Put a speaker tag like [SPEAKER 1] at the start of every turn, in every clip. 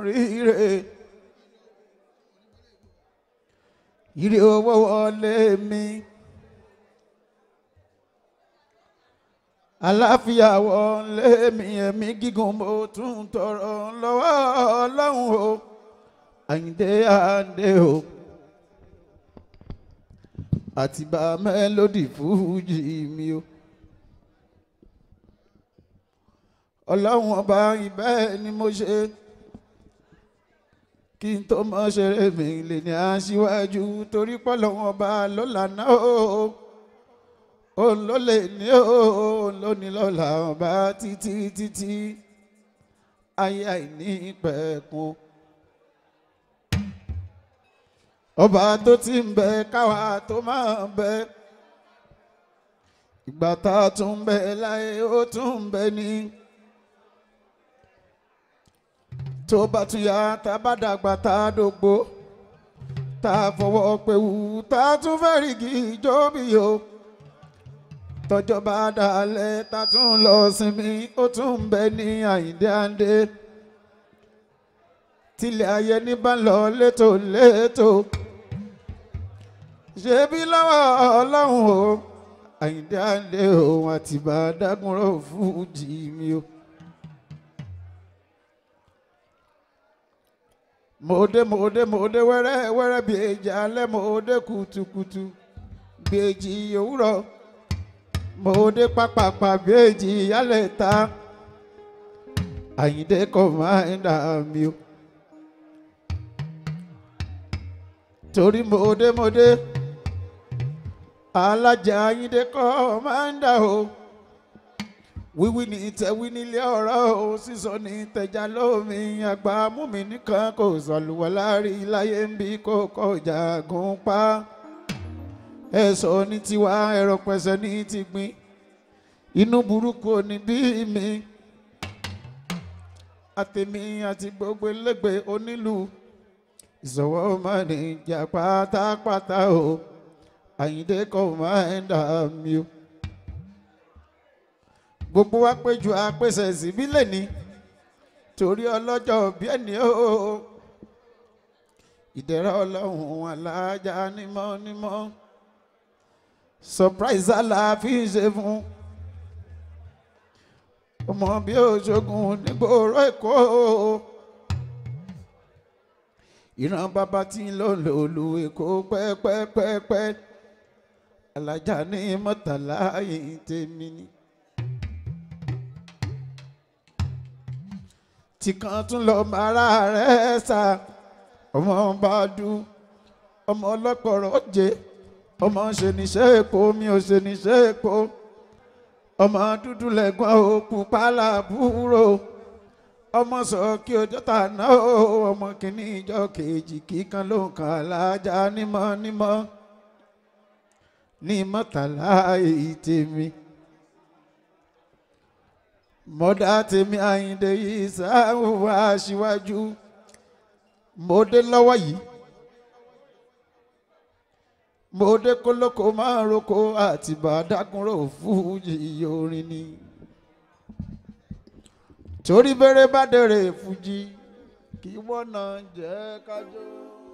[SPEAKER 1] ríre ire owó wọlé mi àláfíà wọlé mi ẹ̀mí gígùn mo tún tọrọ lọ́wọ́ ọlọ́run o àyíndé àndé o àtìbá mélòdì fújì mi o. ọlọ́run ọba ìbẹ́ ni mo ṣe kí n tó mọ ṣeré mi lè ní aṣíwájú torí pọ́lọ́run ọba ló lànà o òun ló lè ní o òun ló ní lọ́la ọba títí títí ayé àìní pẹ̀kun ọba tó ti ń bẹ káwa tó máa bẹ ìgbà tá a tún bẹ láyé ó tún bẹ ní tó bá tún yá tá a bá dàgbà tá a dògbò tá a fọwọ́ pé wù tá a tún fẹ́ rìgì ìjọ́bí o tọjọ́ bá dalẹ̀ tá a tún lọ sinmi ó tún ń bẹ ní àyíndé àndé tilẹ̀ ayé ní bá lọ létò létò ṣebí lọ́wọ́ ọlọ́run o àyíndé àndé òun àtìbá dágúnrò fújì mi o. mòde mòde mòde wẹ́rẹ́ wẹ́rẹ́ bí èjì alẹ́ mòde kùtùkùtù bí èjì òwúrọ̀ mòde pàpàpà bí èjì yálẹ̀ ta àyíndé kò máa ń dà mí o. torí mòde mòde alájà àyíndé kò máa ń dà o wíwí ní tẹ̀wí nílé ọ̀rọ̀ o sísọ ní tẹ̀já lómi àgbà múmi nìkan kò sọ̀lùwọ̀ láàrin láyé ń bí kò kọjá gùn pa ẹ̀sọ́ ní tiwa ẹ̀rọ pẹ̀sẹ̀ ní ti gbin inú burúkú ní bí mi àtẹ̀mí àti gbogbo ẹlẹ́gbẹ̀ẹ́ onílù ìṣòwò máa ní ìjà pátápátá o àyíndé kò máa ń dà mí o gbogbo wa péjú apèsè síbílẹ̀ ni torí ọlọ́jọ́ bí ẹni o ìdẹ̀ra ọlọ́run alájà nímọ̀ nímọ̀ surprise aláàfí ṣe fún ọmọ bí òṣogun nígboro èkó ìran bàbá tí ń lò lòlù èkó pẹ́pẹ́pẹ́pẹ́ alájà ní mọ́tàlá yìí tèmi ni. tí kan tún lọ mara rẹ̀ sá ọmọ bá dùn ọmọ ọlọ́pọ̀rọ̀ jẹ́ ọmọ ṣe níṣẹ́ èpo mi ò ṣe níṣẹ́ èpo ọmọ dúdú lẹ́gbọ́n ó pupa làbúrò ọmọ sọ kí ọjọ́ tà náà ọmọ kìíní ìjọ kejì kíkan ló ń kàn lájà nímọ̀ nímọ̀ ní mọ́tàlá èyí tèmi mọ́dá tèmi àyíndé yìí sáwọ́ wá síwájú mọ́dé lọ́wọ́ yìí mọ́dé kólókó máa ń roko àti bàdákúnrò fújì orin ni torí bẹ̀rẹ̀ bá dẹ̀rẹ̀ fújì kí wọ́n náà jẹ́ kájọ́.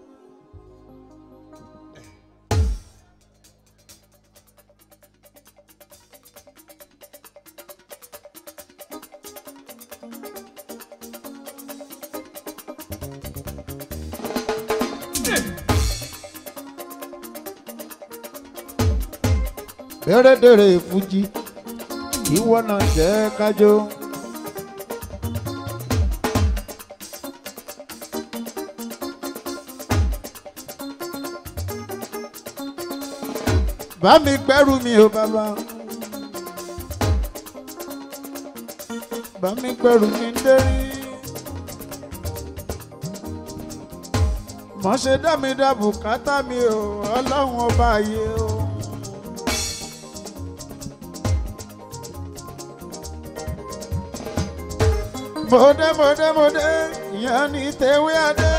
[SPEAKER 1] dẹ́rẹ́dẹ́rẹ́ fújì ìwọ náà jẹ́ kájọ. bá mi gbẹ́rù mi ò bàbá. bá mi gbẹ́rù mi dérí. mọ̀ ṣe dá mi dá bùkátà mi ò ọlọ́run ọba yìí o. mọ̀dé mọ̀dé mọ̀dé ìyẹn ní tewé adé.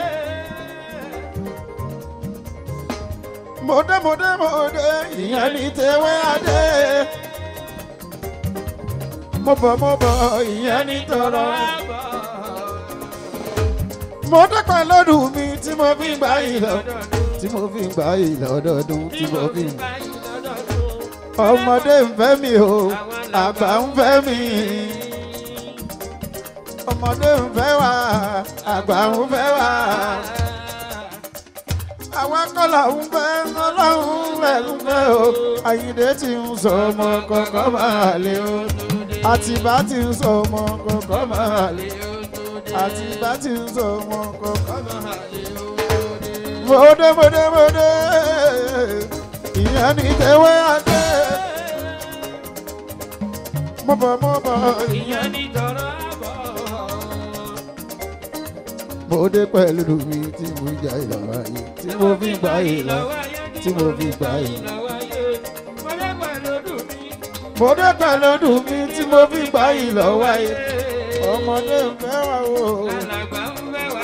[SPEAKER 1] mọ̀dé mọ̀dé mọ̀dé ìyẹn ní tewé adé. mo bọ̀ mo bọ̀ ìyẹn ní tọrọ. mo dẹ́pẹ́ lọ́dún mi tí mo fi ń gbà yìí lọ tí mo fi ń gbà yìí lọ́dọọdún tí mo fi ń. ọmọdé ń fẹ́ mi o àgbà ń fẹ́ mi ọmọdé ń fẹ́ wa àgbà ń fẹ́ wa àwa kọ́là ń fẹ́ ọlọ́run rẹ̀ ń fẹ́ o àyìndé ti ń sọ ọmọ kọ̀ọ̀kan máa lé o àtìbá ti ń sọ ọmọ kọ̀ọ̀kan máa lé àtìbá ti ń sọ ọmọ kọ̀ọ̀kan máa lé mọdé mọdé mọdé ìyẹn ní tẹwé adé mọbọ mọbọ
[SPEAKER 2] ìyẹn ní tọrọ àbọ̀.
[SPEAKER 1] mọdé pẹ̀lú mi tí mo jà ìlànà yìí tí mo fi gbà ìlà tí mo fi gbà ìlà. mọdé pẹ̀lú mi tí mo fi gbà ìlà wáyé ọmọdé ń fẹ́ wá o.
[SPEAKER 2] Alàgbà ń fẹ́ wá.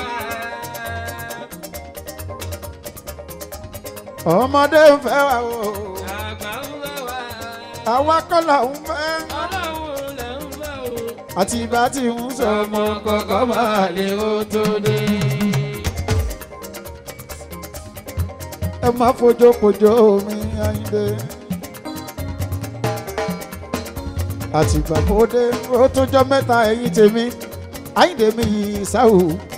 [SPEAKER 1] ọmọdé ń fẹ́ wá o.
[SPEAKER 2] Àgbà ń fẹ́ wá.
[SPEAKER 1] àwa kọ́là ń fẹ́.
[SPEAKER 2] Ọlọ́run lẹ̀ ń fẹ́ o.
[SPEAKER 1] àti ìbá tí ń sọ ọmọ kọ̀ọ̀kan máa lè ó tó dé. ẹ má fojókojó mi àyíndé. àti ìgbàgbọ́dé ó tún jọ mẹ́ta ẹ̀yìn tèmi àyíndé mi yìí sáwù.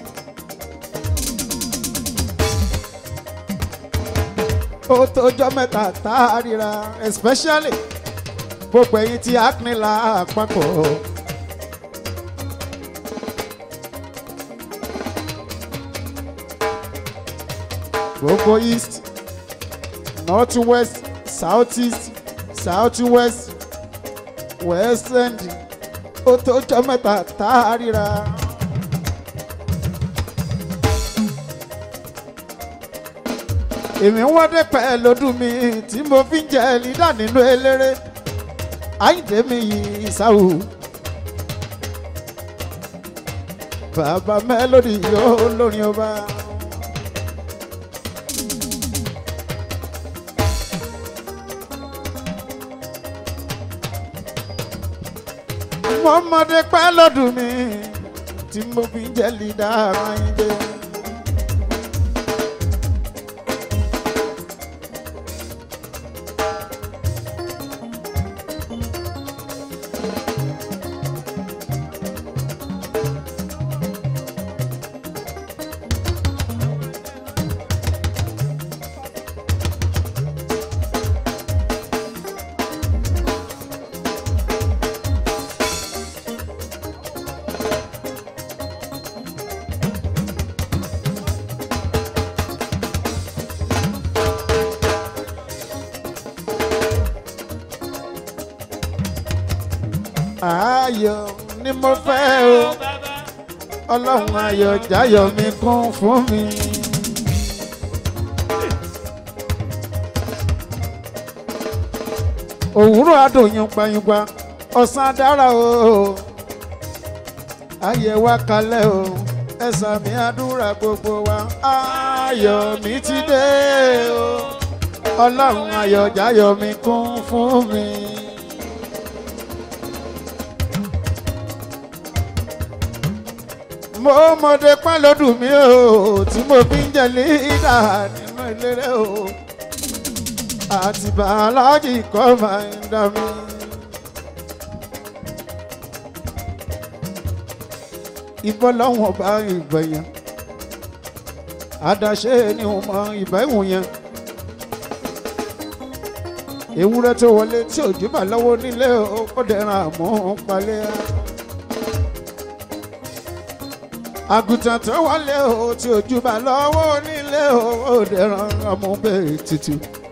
[SPEAKER 1] ó tó jọ mẹ́ta tá a ríra especially gbogbo ẹ̀yìn tí acne la àpapọ̀. gbogbo east north west south east south west west end ó tó jọ mẹ́ta tá a ríra. èmi ń wọ́dé pẹ́ lọ́dún mi tí mo fi ń jẹ lídà nínú eléré àyíǹde mi yìí sáwù. bàbá mélòdì yóò lórin ọba. mọ́mọdé pẹ́ lọ́dún mi tí mo fi ń jẹ́ lídà àyíǹde. ayọ̀ ni mo fẹ́ o ọlọ́run ayọ̀ jáyọ̀ mi kún fún mi. òwúrọ̀ adùn yunpayunpa ọ̀sán dára o ayẹ̀ wá kalẹ̀ o ẹ̀sán mi àdúrà gbogbo wa ayọ̀ mi ti dé o ọlọ́run ayọ̀ jáyọ̀ mi kún fún mi. mo mọdé pẹ́ lọ́dún mi o tí mo fi ń jẹ lídà nínú ìlérè o àti bàlájì kọ́ máa ń dá mi. ìbọn lọ́wọ́n bá ìgbẹ̀yàn àdáṣe ni mo mọ ìbá ìwọ̀n yẹn ewúrẹ́ tó wọlé tí òjò bá lọ́wọ́ nílé o kó dẹ̀ra àmọ́ palẹ́ á àgùntàn tó wọlé o tí ojú bá lọ́wọ́ nílé o ó dẹ̀ràn ọmọbẹ̀ tutù.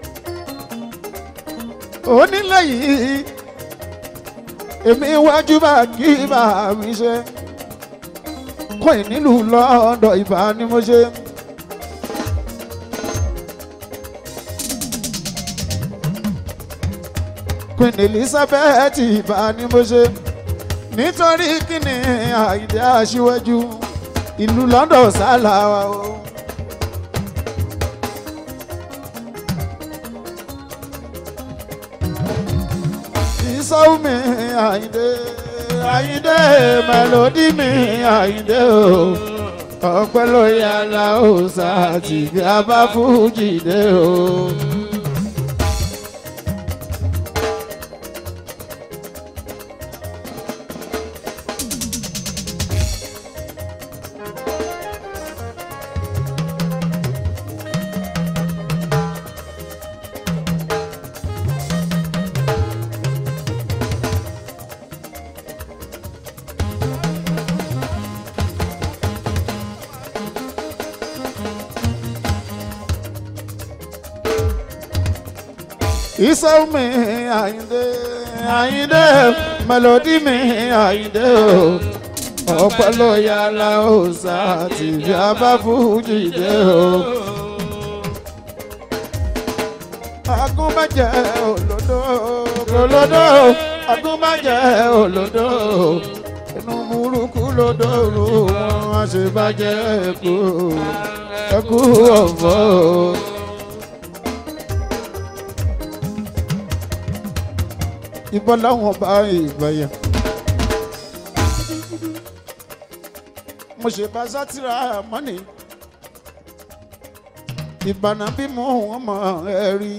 [SPEAKER 1] onílé yìí èmi wájú bá kí bá mi ṣe kọ́ ẹ̀ nílùú lọ́dọ̀ ìbá ni mo ṣe. Queen Elizabeth ìbá ni mo ṣe nítorí kíni àìdí aṣíwájú ìlú London sálà wa o. ìsọ́wọ́ mi àyíndé àyíndé mẹ́lòdì mi àyíndé o ọpẹ́ ló yára ó sáàtì bí a bá fújì dé o. iṣẹ́ mi àyíndé àyíndé mélòdì mi àyíndé o ọpẹ́ ló yára ó sáàtì bí a bá fújì dé o. agúnbàjẹ́ òlòdó òlòdó agúnbàjẹ́ òlòdó inú burúkú lòdó wọn àṣebàjẹ́ ẹ̀kú ẹ̀kú ọ̀fọ̀. ìbọn láwọn bá ìbàyà. mo ṣe bá sátìrà mọ́nì ìbànú bí mo wọ́n mọ̀ ẹ́ rí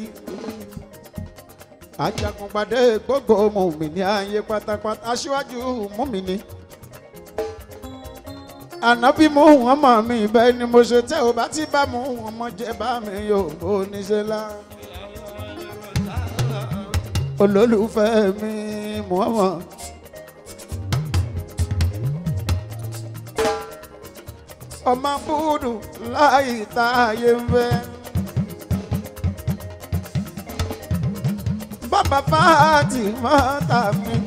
[SPEAKER 1] ajagunpadé gbogbo mùmíní ayé pátápátá aṣíwájú mùmíní ànábì mú wọn mọ̀ mí bẹ́ẹ̀ ni mo ṣe tẹ́ ò bá ti bá mú wọn mọ̀ jẹ́ bá mi yóò bó níṣẹ́ lá olólùfẹ́ mi Muhammad. ọmọ búdù láì táyé ń fẹ́. bàbá fàátì máa tà mí.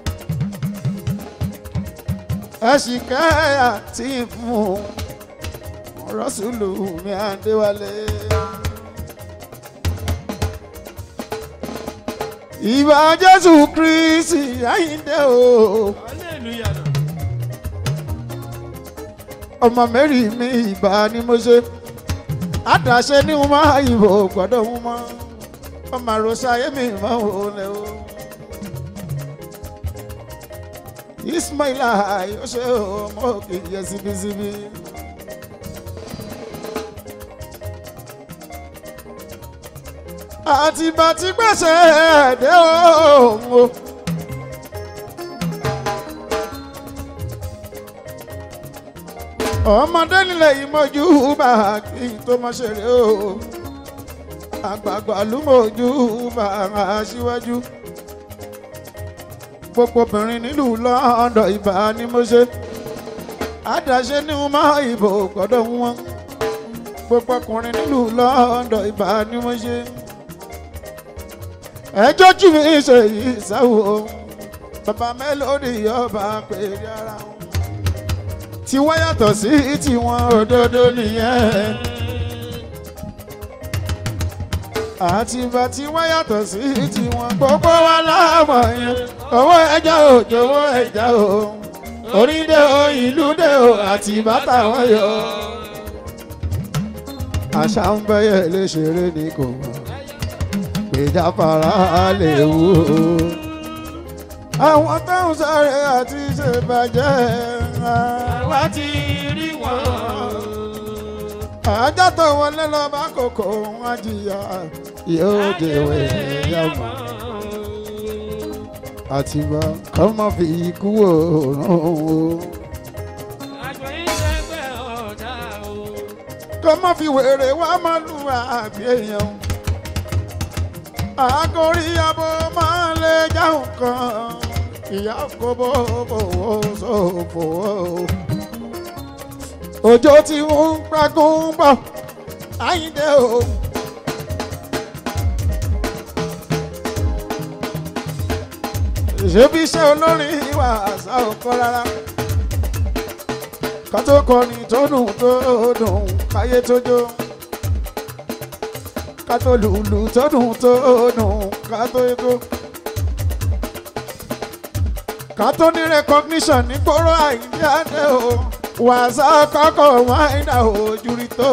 [SPEAKER 1] ẹ̀sìn kẹ́yà tí fún rọ́ṣùlù mi Adéwálé. ìbà Jésù Kristi Àyìndé o.
[SPEAKER 2] hallelujah náà.
[SPEAKER 1] ọmọ mẹ́rin mi ìbá ni mo ṣe àdàṣe ní wọn máa ìbò gbọ́dọ̀ wọn mọ́ ọmọ àròsọ ayé mi máa ń wọlé o. Ismaila yóò ṣe ọmọ òkè yẹ síbísíbí. àtìgbà tí gbèsè ẹ̀dẹ́ òun o. ọmọdé nílẹ̀ yìí mọ́jú bá kí n tó mọ́ ṣeré o àgbààgbà ló mọ́jú bá aṣíwájú gbogbo obìnrin nílùú lọ́dọ̀ ìbá ni mo ṣe àdáṣe ní wọn máa ìbò gbọ́dọ̀ wọn gbogbo ọkùnrin nílùú lọ́dọ̀ ìbá ni mo ṣe ẹjọ́ jù mí ṣe yìí sáwò bàbá mélòdì yọba pèrè ara wọn tí wọ́n yàtọ̀ sí tiwọn òdodo nìyẹn. àtìgbà tí wọ́n yàtọ̀ sí tiwọn gbogbo wa láàmọ̀ yẹn owó ẹja ò jọ̀wọ́ ẹja o orí dé o ìlú dé o àti bàtà wọn yọ. àṣà ń bẹ́yẹ lè ṣeré ní kò mọ̀ péjà fara lè wú o. àwọn táwọn sáré àti ṣèbàjẹ́
[SPEAKER 2] àwa ti rí wọn.
[SPEAKER 1] ajá tó wọlé lọ bá kòkó wọn jìyà yóò dèwé yàmọ àtìgbà kọ́ mọ́ fi ikú òòrùn o
[SPEAKER 2] àjọ ìṣẹ́gbẹ́ ọ̀dà o.
[SPEAKER 1] kọ́ mọ́ fi wèrè wá máa lù àbí èèyàn àgórí abo máa lè jáhùn kan ìyá kò bó bòwò sófò òjò tí ń pagún bọ̀ Àyìndé o. ṣebí iṣẹ́ olórin ìwà àṣà ọkọ rárá ká tó kọrin tó dùn tó dùn káyé tó jó ká tó lùlù tó dùn tó dùn ká tó yego ká tó ní recognition ní gbòòrò Àyìndé Adé o wàṣà kọ́kọ́ wọn àìdá ojú rí tó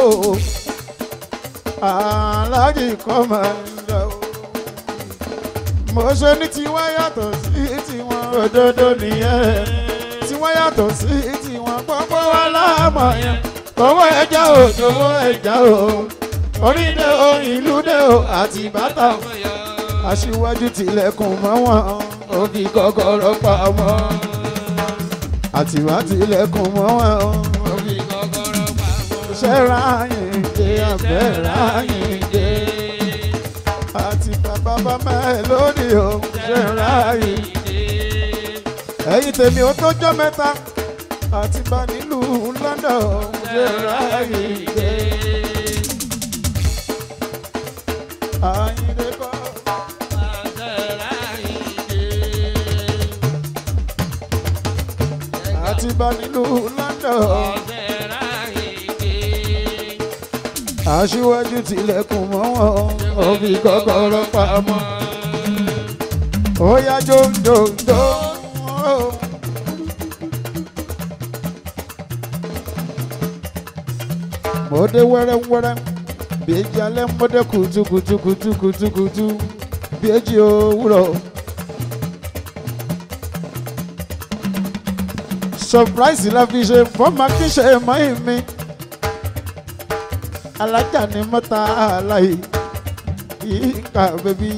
[SPEAKER 1] aláàjì kọ́ máa ń dà o mo ṣe ní tiwa yàtọ̀ sí tiwọn òdodo nìyẹn tiwa yàtọ̀ sí tiwọn gbogbo wa láàmọ̀ yẹn owó ẹja o owó ẹja o orílẹ̀ o ìlú dé o àti bàtà o aṣíwájú tilẹ̀kùn mọ́ wọn ó fi kọ́kọ́rọ́ pa wọn àtìwá tilẹ̀kùn mọ́ wọn ó fi ṣẹ́ra yìí dé abẹ́ ra yìí dé àti bàbá bàbá ẹ lónìí o ṣẹ́ra yìí ẹ̀yin tèmi ó tọ́jọ́ mẹ́ta àti bá nílùú London o ṣẹ́ra yìí dé. Àyìndé kọ́. àti bá nílùú London. aṣíwájú tilẹ̀kùn mọ́ wọn ó fi kọ́kọ́rọ́ pamọ́. ó yá jòjòjò. mo dé wẹ́rẹ́wẹ́rẹ́ bí èjì alẹ́ mo dé kùtùkùtùkùtùkùtùkùtù bí èjì òwúrọ̀. surprise la fi ṣe fọ́ọ̀mù akíṣe mọ́ ìmí alájà ní mọ́ta aláì yínká bèbí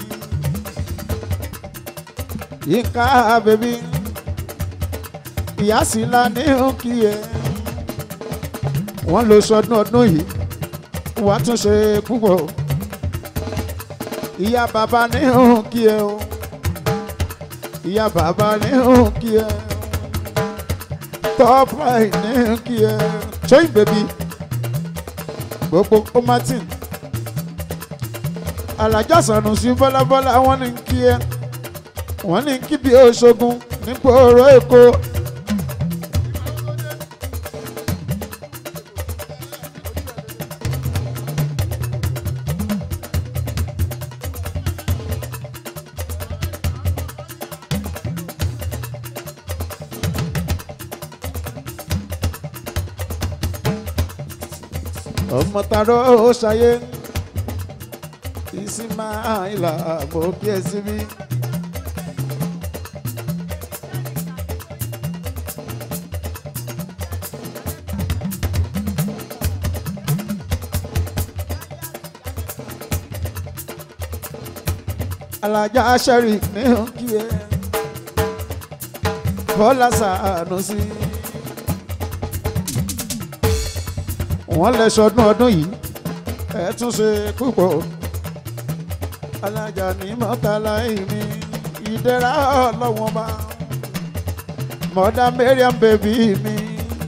[SPEAKER 1] yínká bèbí ìyá sì la ní òkì ẹ̀ wọ́n lọ sọdún ọdún yìí wàá tún ṣe púpọ̀ ìyá bàbá ní òkì ẹ̀ o ìyá bàbá ní òkì ẹ̀ top line ní òkì ẹ̀ ṣóyìn bèbí gbogbo ó martin alájà sànù sí bọ́lábọ́lá wọ́n ní kí ẹ wọ́n ní kí bí oṣogun nípò ọ̀rọ̀ èkó. ọmọ tarọ ó ṣayé ìsìmáìlà mo kí ẹ síbí. alájà sẹ́rì ní kí ẹ bọ́lá sàánú sí i. wọ́n lè sọdún ọdún yìí ẹ tún ṣe púpọ̀ alájà ní mọ́tàlá ìmí ìdẹ́ra ọlọ́wọ́n bá mọ́dà Mariam bèbí mi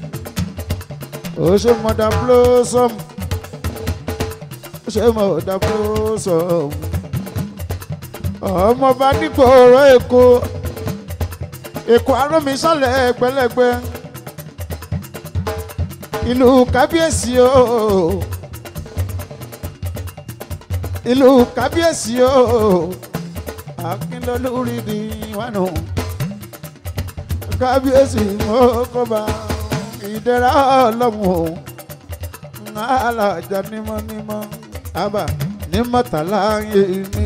[SPEAKER 1] ó ṣe mọ́dà blossom ó ṣe mọ́dà blossom ọmọọba nípò ọ̀rọ̀ èkó èkó arọ́mi sálẹ̀ gbẹlẹ́gbẹ́ ìlú kábíyèsí o ìlú kábíyèsí o akínlólórí ni wánu kábíyèsí mọ́kọ́ba ìdẹ́ra ọlọ́run o alájà nímọ́nímọ́ àbá nímọ̀tàlá yèmí.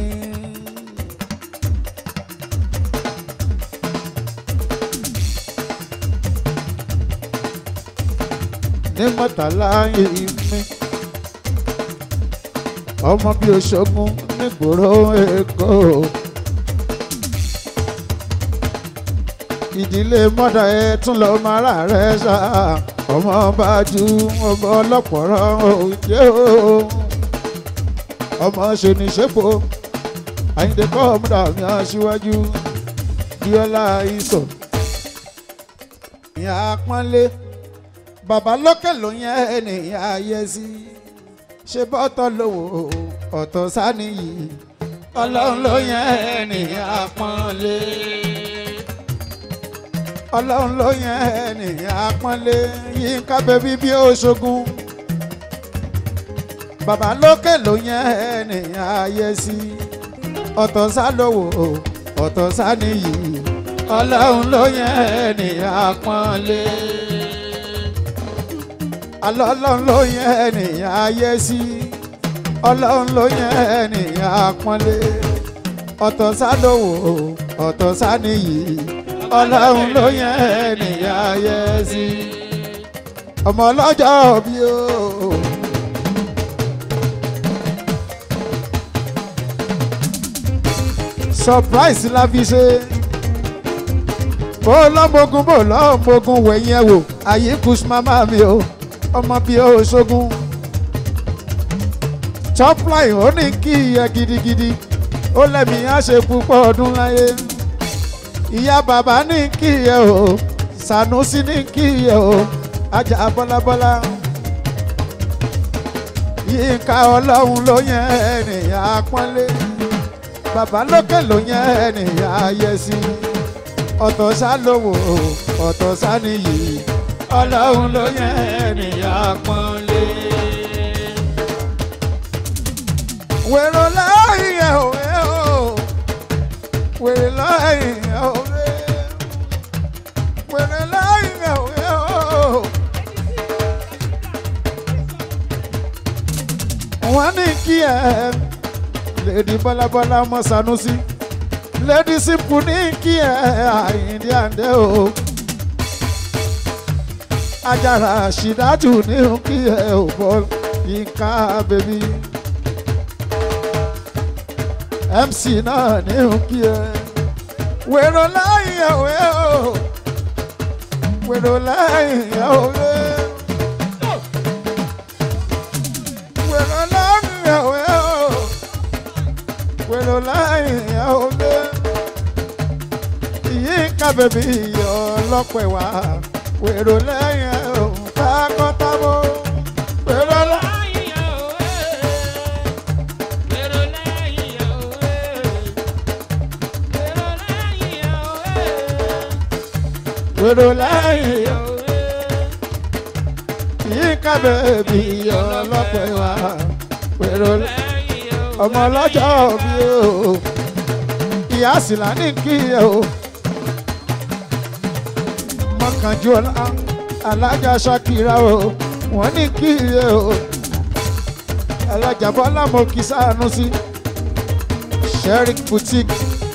[SPEAKER 1] ní mọ́tàlá ìmí ọmọ bí oṣogun nígboro èkó ìdílé mọ́dà ẹ tún lọ máa rà rẹ ṣá ọmọ bá ju ọmọ ọlọ́pọ̀rọ̀ òjé o ọmọ ṣoníṣẹ́pọ̀ àyíǹde kọ́ ọmọdà mi aṣíwájú bíọ́lá ìsọ̀ ìyá pọ́nlé bàbá lókè ló yẹn ènìyàn ayé sí ṣe bọ́tọ̀ lówó ọ̀tọ̀ sáníyì ọlọ́run ló yẹn ènìyàn apọ́nlé ọlọ́run ló yẹn ènìyàn apọ́nlé Yínká bẹ́bí bí Òṣogùn bàbá lókè ló yẹn ènìyàn ayé sí ọ̀tọ̀ sálówó ọ̀tọ̀ sáníyì ọlọ́run ló yẹn ènìyàn apọ́nlé alọ́lọ́run ló yẹn ènìyàn ayé sí ọlọ́run ló yẹn ènìyàn apọ́nlé ọ̀tọ̀ sálówó ọ̀tọ̀ sáníyì ọlọ́run ló yẹn ènìyàn ayé sí ọmọ ọlọ́jọ́ bí o. surprise la fi ṣe bó lọ́mọogun bó lọ́mọogun wẹ̀yìn ẹ̀ wò àyíkú mama mi o ọmọ bíi o ṣogun topline ó ní kí ẹ gidigidi ó lẹ́mí á ṣe púpọ̀ ọdún láyé ìyá bàbá ní kí ẹ o Sànúsí ní kí ẹ o ajá bọ́lábọ́lá yínká ọlọ́run ló yẹn ènìyàn apọ́nlé bàbá lókè ló yẹn ènìyàn ayẹsí ọ̀tọ̀ sá lówó ọ̀tọ̀ sá nìyí ọlọ́run ló yẹn ènìyàn apọ́nlé. wèrò lẹ́yìn ẹ̀ òwe o wèrè lẹ́yìn ẹ̀ òwe wèrè lẹ́yìn ẹ̀ òwe o. wọ́n ní kí ẹ lèdi bọ́lábọ́lá ọmọ Sanusi lèdi simple ní kí ẹ Àyìndé àndé o Àjàrà Ṣìdájú ní kí ẹ ò bọ́ Yínká bèbí MC náà ní kí ẹ wèrò lẹ́yìn ẹ̀ òwe o wèrò lẹ́yìn ẹ̀ òwe. wèrò lẹ́yìn ẹ̀ òwe o wèrò lẹ́yìn ẹ̀ òwe. Yínká bèbí ọlọ́pẹ̀ wá wèrò lẹ́yìn ẹ̀ ò kákọ́tábó wèrò lẹ́yìn. wèrò lẹ́yìn ẹ̀ Yínká bèbí ọlọ́pẹ̀ wá wèrò lẹ́yìn ọmọ ọlọ́jọ́ bí o ìyá àsìlá ní kí ẹ o mọ́kànjú ọlá alájà Ṣakira o wọ́n ní kí ẹ o alájà Bọ́lá mo kì Sànúsí Sherik boutique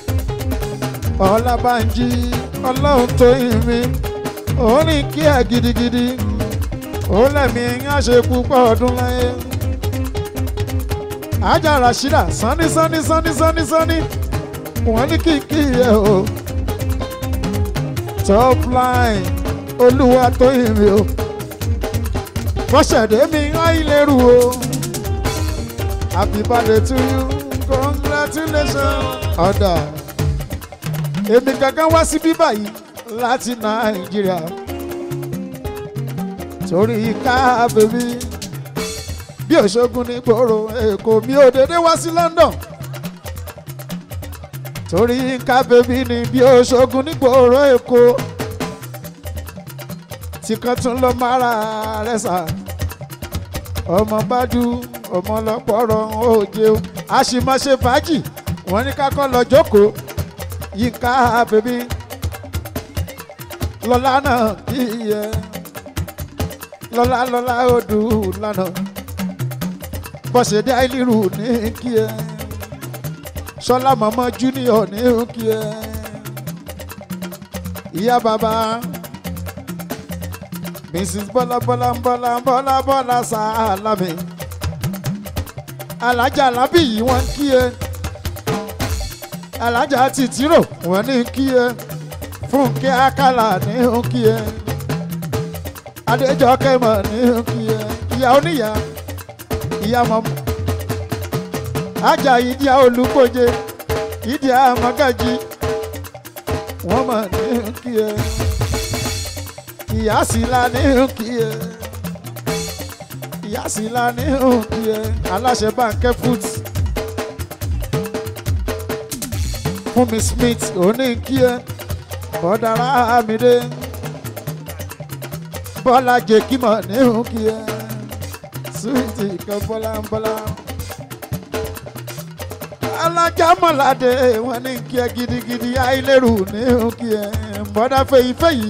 [SPEAKER 1] Ọlábánjí ọlọ́run tó yìn mí òun ní kí ẹ gidigidi ó lẹ́mí ń ṣe púpọ̀ ọdún láyé ajá Rashida sanni sanni sanni sanni sanni wọ́n ní kìkì ẹ o top line olúwa tó yìn mí o bọ́sẹ̀dé mi áìlérú o happy birthday to you congratulations ọ̀dà èmi gangan wá sí bíbá yìí láti nàìjíríà torí ká bèbí bí òṣogun ní gbòòrò èkó mi ò dédé wá sí London torí ká bèbí ni bí òṣogun ní gbòòrò èkó tí kan tún lọ mára rẹ sà ọmọ bájú ọmọ lọpọrọ òjò a sì máa ṣe fàájì wọn ní ká kọ́ lọ jókòó Yínká bèbí lọ́lá náà kí yẹ lọ́lá lọ́lá odù lánàá bọ́sẹ̀dé àìlérù ní kí ẹ sọlá mọ́mọ́ junior ní kí ẹ ìyá bàbá mrs bọ́lá bọ́lá bọ́lá bọ́lá bọ́lá sàlámì alájà alábì yìí wọ́n kí ẹ alájà tìtìrò wọ́n ní kí ẹ fúnkẹ́ àkàlà ní kí ẹ adéjọkẹ́ mọ̀ ní kí ẹ ìyá oníyà ìyá mọ́mú ajá ìdí olùkọ́jẹ ìdí àmọ́gájí wọ́n mọ̀ ní kí ẹ ìyá sì la ní kí ẹ ìyá sì la ní kí ẹ aláṣẹ báńkẹ́ foot fún mi smith òní kí ẹ bọ́dára amídé bọ́lá jẹ́kímọ̀ ní kí ẹ suwiti kan bọ́lá ń bọ́lá. alájà mọ̀ládé wọn ní kí ẹ gidigidi àìlérù ní kí ẹ bọ́dá fèyí fèyí.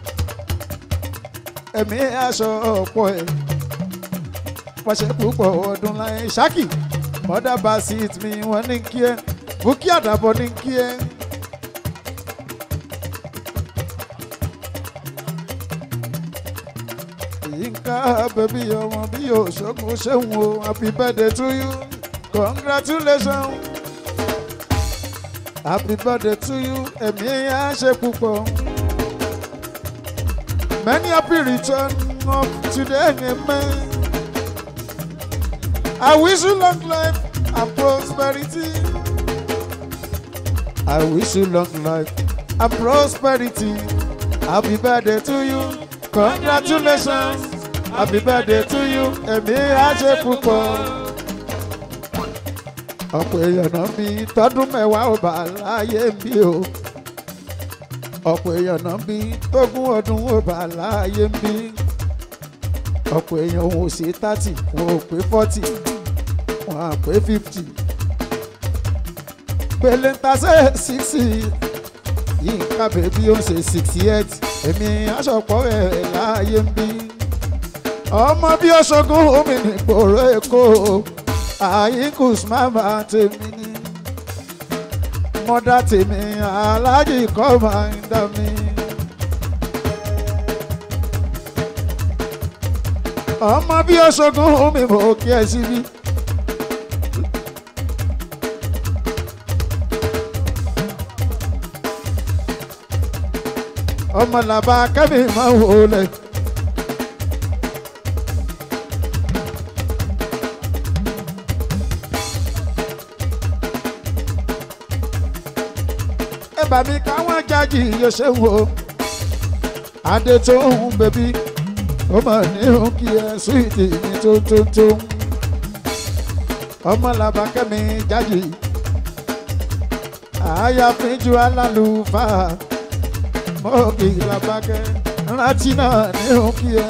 [SPEAKER 1] ẹ̀mí aṣọ ọ̀pọ̀ ẹ̀ pọ̀ṣẹ̀ púpọ̀ ọdún láyé ṣákì bọ́dá basit mi wọn ní kí ẹ bukí àdàbọ̀ ní kí ẹ. bẹ̀bí ọmọ bí òṣogbo ṣéun o happy birthday to you congratulations happy birthday to you ẹ̀mí á ṣe púpọ̀ many happy return of today amen I wish you long life and prosperity I wish you long life and prosperity happy birthday to you congratulations happy birthday to you ẹ̀mí á ṣe púpọ̀ ọ̀pọ̀ èèyàn náà bí tọdún mẹ́wàá ò bá láyé bí o ọ̀pọ̀ èèyàn náà bí tógún ọdún ò bá láyé bí ọ̀pọ̀ èèyàn ò ṣe thirty wọn ò pé forty wọn à pé fifty pèlè ń tasẹ̀ sixty yìí ká bèbí ó ń ṣe sixty eight èmi aṣọpọ̀ ẹ̀ láyé bí ọmọ bí ọṣọgún omi nìgbòrò èkó àyíkùs mama tèmi ni mọ́dá tèmi aláàjì kọ́ máa ń dá mi. ọmọ bí ọṣọgún mi mò kí ẹ síbí. ọmọ làbá kẹ́mi máa ń wọlé. ẹ bá mi káwọn jájì yóò ṣe ń wo adé tó ń bẹbí ó mà ní òun kí ẹ súwìtì ní tó tó tó ọmọ làbákẹ́mi jájì àyàfínjú alálùfáà mọ́ọ̀kì làbákẹ́ rántí náà ní òun kí ẹ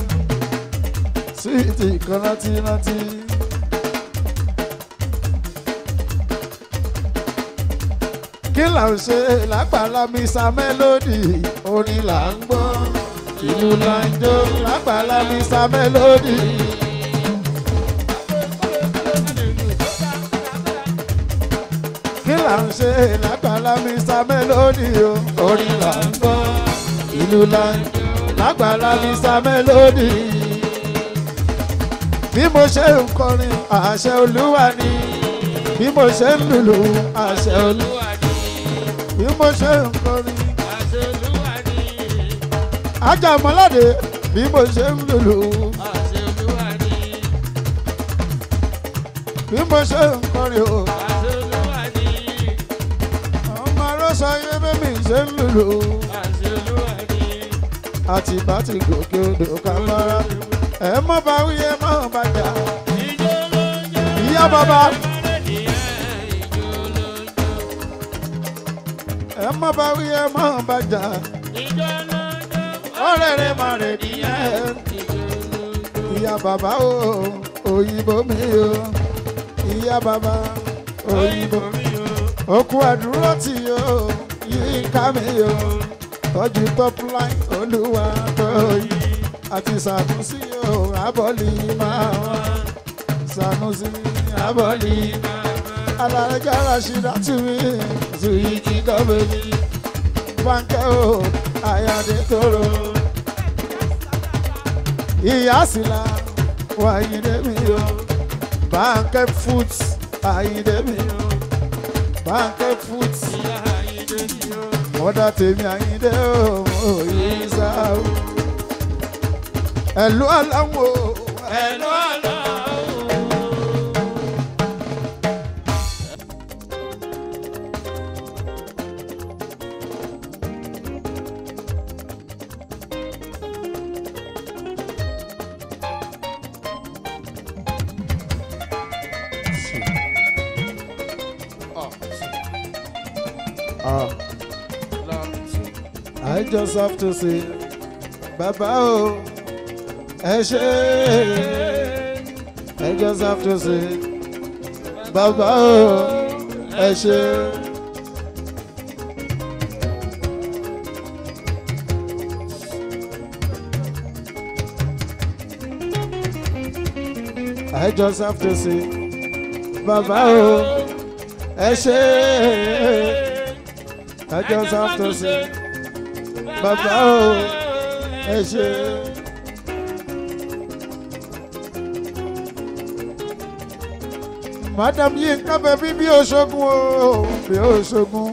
[SPEAKER 1] súwìtì kan rántí rántí. kí là ń ṣe lágbàlá misa melody orin là ń gbọ́ ìlú là ń jó lágbàlá misa melody. kí là ń ṣe lágbàlá misa melody o orin là ń gbọ́ ìlú là ń jó lágbàlá misa melody. bí mo ṣe ń kọrin àṣẹ olúwa ni bí mo ṣe ń lùlù àṣẹ olúwa bí mo ṣe ń kọrin. ajá mọ́ládé bí mo ṣe ń lùlù. bí mo ṣe ń kọrin o. ọmọ arọ́sọ ayé bẹ́mi ṣe ń lùlù. àti bá ti gòkè odò kámárà. ẹ mọ́ bá wí ẹ mọ́ bá jà. ìyá bàbá. ẹ má bá wí ẹ má bá jà ọ̀rẹ́ rẹ̀ má rẹ̀ nìyẹn ìyá bàbá o òyìnbó mi o ìyá bàbá òyìnbó mi o òkú àdúró tì o yìí ká mi o tọ́jú top line olúwa tó yí àti sànúsí o abọ́lì máa wá sànúsí abọ́lì máa wá alárẹ́jà rashida tumi zuyi gọ́bẹ̀lì bánkẹ́ o àyàdé tóró ìyá sílá wàyídé mi o bánkẹ́ foods àyídé mi o bánkẹ́ foods mọ́dà tèmi àyídé o òyìn sáà ẹ̀lú aláwọ̀ ẹ̀lú aláwọ̀. Ah. I just have to say, Baba o, ẹ ṣé. I just have to say, Baba o, ẹ ṣé. I just have to say, Baba o, ẹ ṣé. I just have to say, Baba o, ẹ ṣé. madam Yinka bẹbí bí oṣogun o bí oṣogun.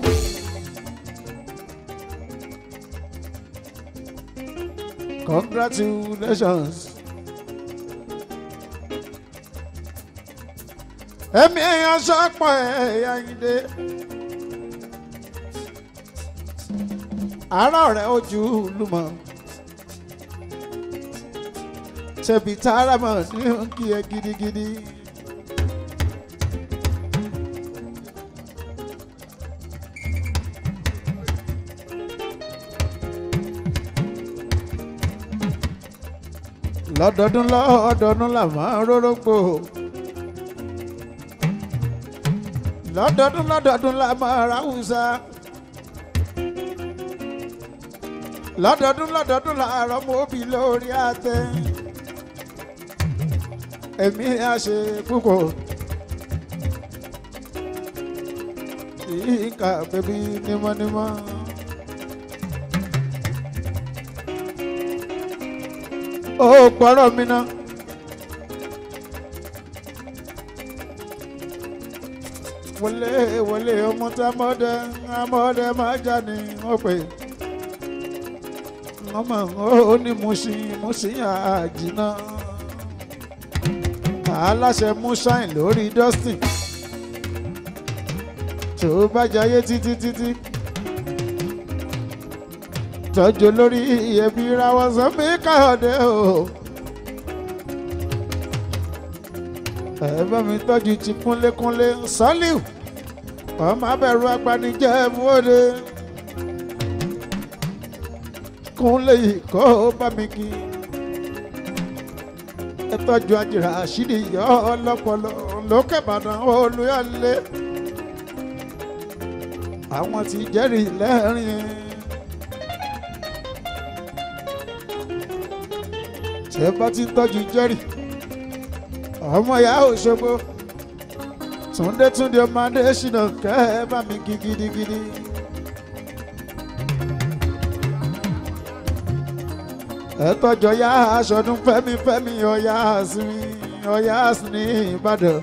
[SPEAKER 1] congratulations. ẹ̀mí èèyàn sọ́pọ̀ ẹ̀yà ìdè. àárọ̀ rẹ̀ ojú lùmọ̀. ṣebí tààrà mọ̀ ní kí ẹ gidigidi. lọ́dọọdún lọ́dọọdún là máa ń rórógbò. lọ́dọọdún lọ́dọọdún la máa ra húsá. lọ́dọọdún lọ́dọọdún la rọ́mọ òbí lórí àtẹ. èmi á ṣe púpọ̀. ìka bẹbí nímọ́nímọ́. ó gbọ́rọ̀ mi náà. wọlé wọlé ọmọ tá mọ́dẹ amọ́dẹ máa já ni wọ́n pè ọmọ ó ní Mushin Mushin àjìnà aláṣẹ Mushin lórí Dustin tó bá jayé títí títí tọ́jú lórí ẹbí rawọ́ sọ́mi káyọ̀dé o. ẹ bá mi tọ́jú ti kúnlékúnlé sọ́líù ọmọ abẹ́rù apanijẹ́ mọ́lé kúnlé yìí kó bá mi kí ẹ tọ́jú àjìrà àṣírí yọ ọlọ́pọlọ lókè Ìbàdàn olúyọ̀lé àwọn tí jẹ́rìí lẹ́rìn ṣe bá ti tọ́jú jẹ́rìí ọmọ ìyá Òṣogbo Túndé Túndé ọmọ Adésínà kẹ́ ẹ bá mi kí gidigidi. ẹ tọ́jọ́ yá aṣọ́dún fẹ́mi fẹ́mi ọ̀yá sinmi ọ̀yá sinmi Ìbàdàn.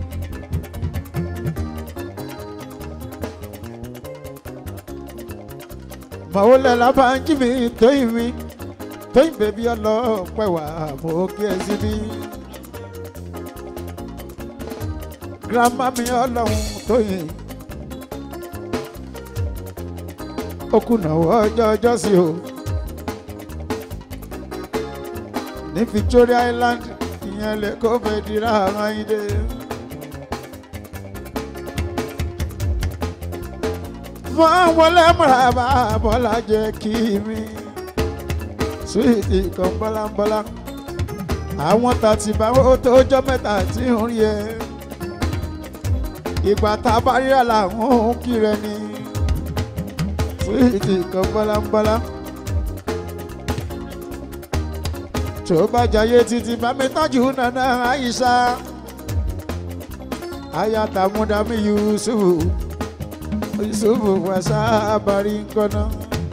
[SPEAKER 1] màwọlẹ̀ lábàájí mi tóyìn mi tóyìn bèbí ọlọ́pẹ́ wà fún kí ẹ síbí girama mi ọlọ́run tó yìn ó kùnà ọjọ́ ọjọ́ sí o ní Victoria Island ìyẹn lè kó fẹ́ dira àwọn ìdè. wọ́n wọlé mọ̀ràbà bọ́lá jẹ́ kí mi suwiti kan bọ́lábọ́lá àwọn tàtìbáwò tó jọ mẹ́ta tí ń rí ẹ ìgbà tá a bá ríra làwọn òun kiri ẹni suwiti kan bọ́lábọ́lá tó bá jayé títí bá mi tọ́jú nana Aisha ayatamudamu Yusufu Yusufu wasa abari nkọ́nà.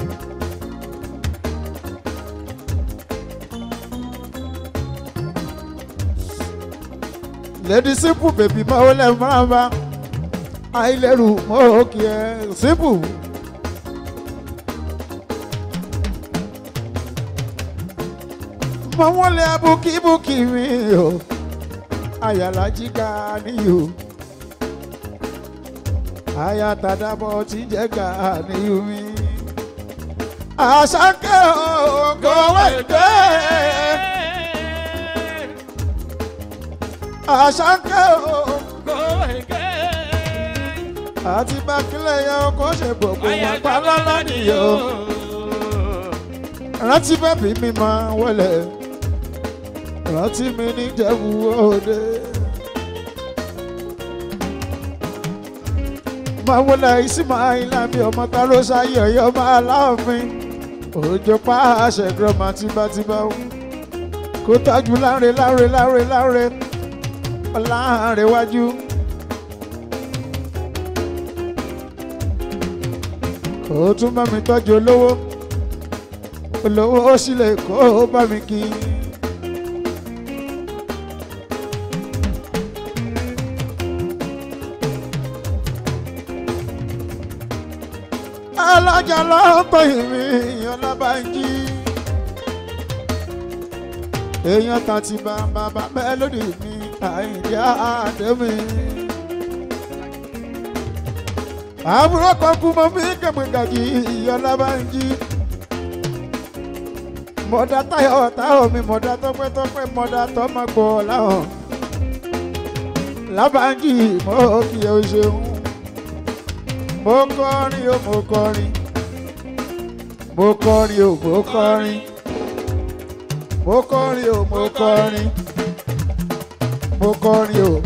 [SPEAKER 1] lady simple baby máa wọlé máa bá àìlérù mọ́ òkè ẹ̀ simple. mọ wọn lé abúkíbúkí mi o àyàlá jíga níyò àyàtàdàbọ̀ tí jẹ́ ga níyò mi. àṣàkẹ́ ògòwé dé àṣàkẹ́ ògòwé àti bákílẹ̀ yẹn kó ṣe gbogbo wọn pa lọ́lọ́ nìyó rántí bẹ́bí mi máa wọlé rántí mi ní Ìjẹ̀bú Òde. máa wọlé Ismaila mi ọmọ ta ló ṣayé ọyọ máa láàfin òjò pa àṣẹ gírọ́mà tìbátìbá o kó tájú láre láre láre láre láre wájú. kó tún bá mi tọ́jú olówó olówó ó sì lè kó bá mi kí. alájà lọ́pọ̀ ìrìn èèyàn lábàájí èèyàn kan ti bá bàbá mẹ́lódì mi àìdí àdémi. àbúrò kan kú mọ́ mi kẹ̀mẹ́gàjì ìyá lábàájí mọ̀dá táyọ̀ táyọ̀ mi mọ̀dá tọ́pẹ́tọ́pẹ́ mọ̀dá tọ́mọ̀gbọ̀ láwọn lábàájí mọ́ kí o ṣeun mo kọrin o mo kọrin mo kọrin o mo kọrin mo kọrin o mo kọrin mo kọrin o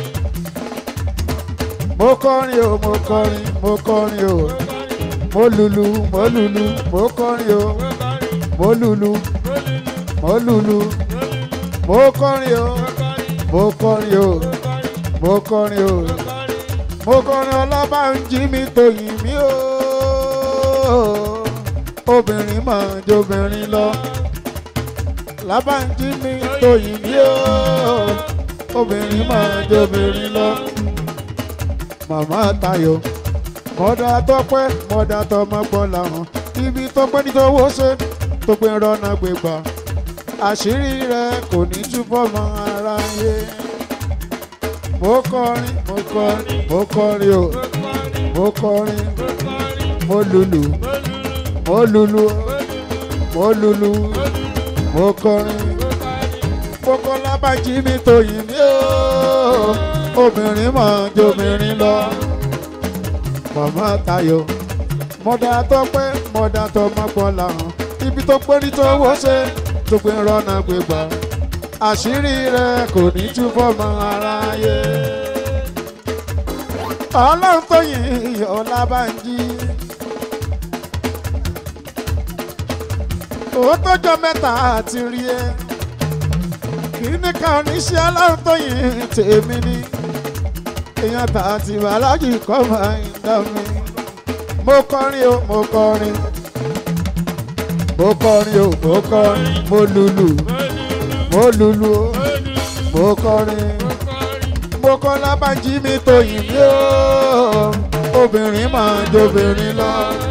[SPEAKER 1] mo kọrin o mo kọrin mo kọrin o mo lulu mo lulu mo kọrin o mo lulu mo lulu mo kọrin o mo kọrin o mo kọrin o mo kọrin ọlọ́bànjí mi tòyìn mí o obìnrin mọ̀ jobìnrin lọ lábànjí mi tòyìn mí o obìnrin mọ̀ jobìnrin lọ màmá Táyọ̀ mọ̀dà tọ́pẹ́ mọ̀dà tọmọgbọ́n làwọn ibi tọ́pẹ́ ní tọwọ́ ṣe tó pé rọ́nà gbégbá àṣírí rẹ̀ kò ní túbọ̀ mọ́ aráyé mo kọrin mo kọrin mo kọrin o mo kọrin mo lulu mo lulu mo lulu mo kọrin mo kọ lábàjí mi tòyìn mí o obìnrin mọ̀ jobìnrin lọ màmá Táyọ̀ mọ̀dà tọ́pẹ́ mọ̀dà tọmọpọ̀ làwọn ibi tó pé ní tọwọ́ ṣe tó pé rọ́nà gbégbá àṣírí rẹ̀ kò ní túbọ̀ mọ́ aráyé. ọlọ́run tó yìn Ọlábánjí. ó tọ́jọ́ mẹ́ta àti rí ẹ. kíní kan oníṣẹ́ ọlọ́run tó yìn tèmi ni. èèyàn tà àti bàlájì kọ́ máa ń dá mi. mo kọrin o mo kọrin. mo kọrin o mo kọrin mo lùlù mo lùlù o mo kọrin mo kọ lábàjí mi tòyìn mí o obìnrin máa ń jobìnrin lọ.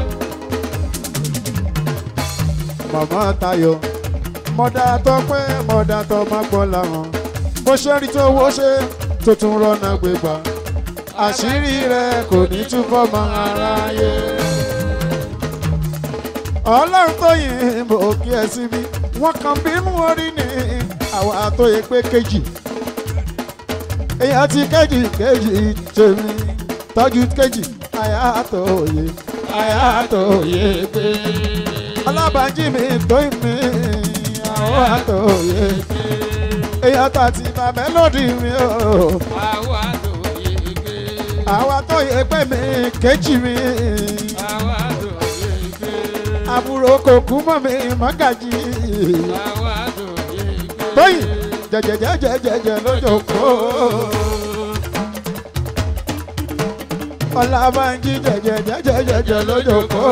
[SPEAKER 1] màmá Táyọ̀ mọ̀dà tọ́pẹ́ mọ̀dà tọ́ máa gbọ́ làwọn bó ṣe rí tó wó ṣe tó tún rọ́nà gbégbá àṣírí rẹ̀ kò ní túbọ̀ mọ́ aráyé. ọlọ́run tó yìn mò kí ẹ síbí wọ́n kàn bínú orí ni àwa tó yẹ pé kejì èèyàn ti kejì kejì tèmi tọ́jú kejì àyà tó yẹ àyà tó yẹ pé Ọlábánjí mi tó mi àwọn àtò yẹ pé èèyàn tó ti bá mélòdì mi o
[SPEAKER 2] àwa tó yege.
[SPEAKER 1] àwa tó yẹ pé mi kejì mi
[SPEAKER 2] àwa tó yege.
[SPEAKER 1] àbúrò kò kú mọ́ mi mọ́gàjì
[SPEAKER 2] àwa tó yege.
[SPEAKER 1] tóyìn jẹjẹjẹjẹjẹjẹ lójókòó. Ọlábánjí jẹjẹjẹjẹjẹ lójókòó.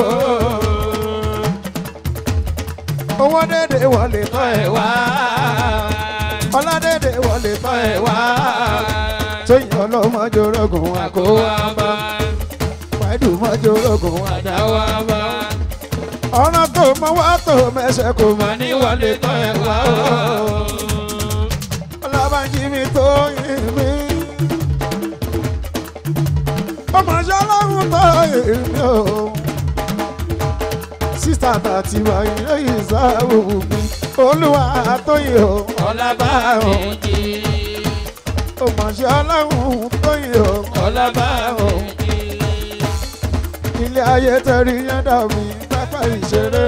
[SPEAKER 1] owó dédé wọlé tọ́ ẹ̀ wá. ọládédé wọlé tọ́ ẹ̀ wá. tóyìn ọlọ́mọjọ́rọ́gùn àkówá bá. pàdù mọ́jọ́rọ́gùn àdáwá bá. ọ̀nà tó mọ wá tó mẹsẹ̀ kò mọ̀ ní wọlé tọ́ ẹ̀ wá. Ọlábánjí mi tó yìn mí. ọmọ ṣọlọ́run tó yìn mí o. sísá tàti wà ilé ìsáwò mi. olúwa tó yìn o. ọlábàárùn. ọmọ ṣọlọ́run tó yìn o. ọlábàárùn. ilé ayé tẹ̀rí yẹn dàbí pápá ìṣeré.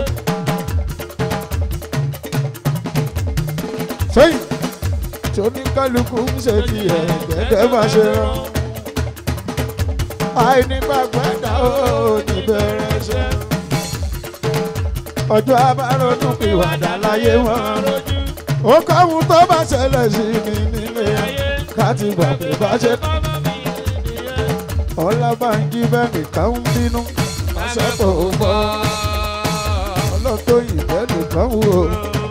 [SPEAKER 1] sẹ́yìn tí oníkálukú ń ṣe tiẹ̀ gẹ́gẹ́ bá ṣe rán. àìnígbàgbọ́ ẹ̀dá ò ní bẹ̀rẹ̀ ṣẹ́. ọjọ́ abárodún pìwàdà láyé wọn. ó káwọn tó bá ṣẹlẹ̀ sí mi nílé ká ti gbà pé bá ṣe. Ọlábánjí bẹ́ẹ̀ nìkan ń bínú. Máṣẹ́ tó gbọ́. Ọlọ́tọ̀ ìbẹ́ nìkan wò ó.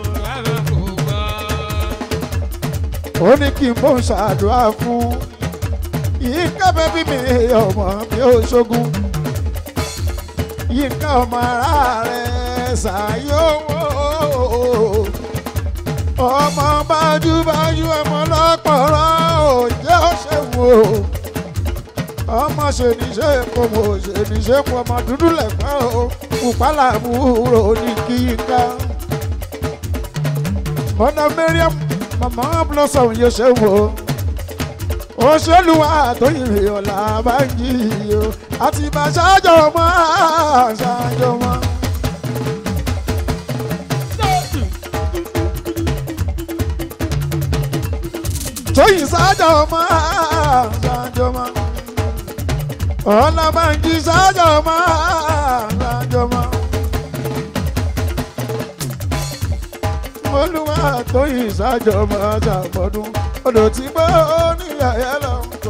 [SPEAKER 1] ó ní kí n bó ń ṣàdúrà fún yìí kábẹ́ bí mi ọmọ mi ò ṣogun yínká ọmọ ara rẹ̀ ṣàyẹ̀wò ọmọ bájúbájú ọmọ lọ́pọ̀rọ̀ òjẹ́ òṣèwò ọmọ ṣèníṣe epo mo ṣèníṣe epo ọmọ dúdú lẹ̀pẹ́ o pùpálà àbúrò ní kíkà mọ́nà Mariam màmá blossom yóò ṣe wò òṣèlúwà tó yìnrìn ọ̀la bá ń yí o àti bá ṣáájọ mọ́ ṣáájọ mọ́. tóyìn ṣáájọ mọ́ ṣáájọ mọ́ ọ̀làbànjí ṣáájọ mọ́ ṣáájọ mọ́. olúwa tóyìn ṣáájọ mọ́ ṣàpọ̀dún odò tí gbọ́ ní àyà lọ kó.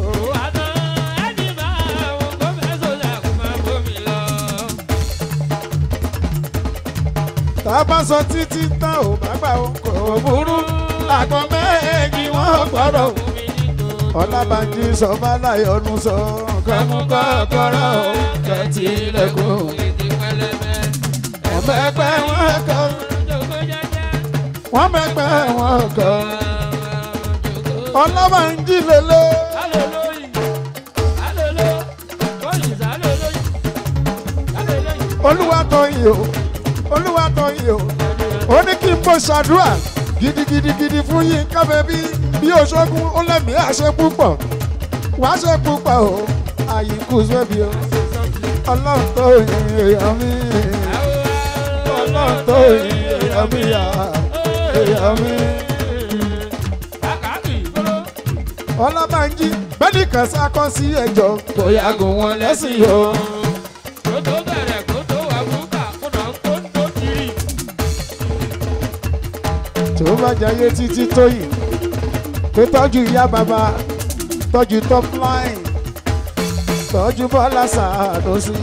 [SPEAKER 1] tá a bá sọ títí tán ò bá gbà ó kò burú àgbọn méjì wọn gbọ́dọ̀ ọlábànjí sọ fàlàyọnu sọ kẹmú kọ́kọ́rọ́ kẹtì ilẹ̀kùn ọmọẹgbẹ́ wọn kọ wọn mẹgbẹ́ wọn kọ ọlábànjí lélẹ̀ olúwa tọyìn o olúwa tọyìn o ó ní kí n bó ṣàdúrà gidigidigidi fún yín kábẹ́ bí bí oṣogun ó lẹ́mí àṣẹ púpọ̀ wá ṣe púpọ̀ o àyíkú sẹ́bi o ọlọ́run tó yin èèyàn mi ọlọ́run tó yin èèyàn mi yá èèyàn mi. ọlọ́bànjí bẹ́ẹ̀ni kan sákọ́ sí ẹjọ́ kò yàgò wọn lẹ́sìn o. tó bá jayé títí tóyìn tó tọ́jú ìyá bàbá tọ́jú top line tọ́jú bọ́lá sàdọ́sí.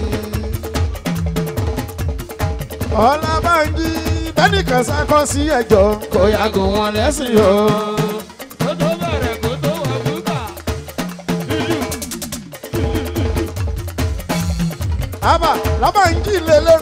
[SPEAKER 1] ọlábànjí bẹ́nìkan sákọ́ sí ẹjọ́ kò yàgò wọn lẹ́sìn o. àbá lábànjí lélẹ̀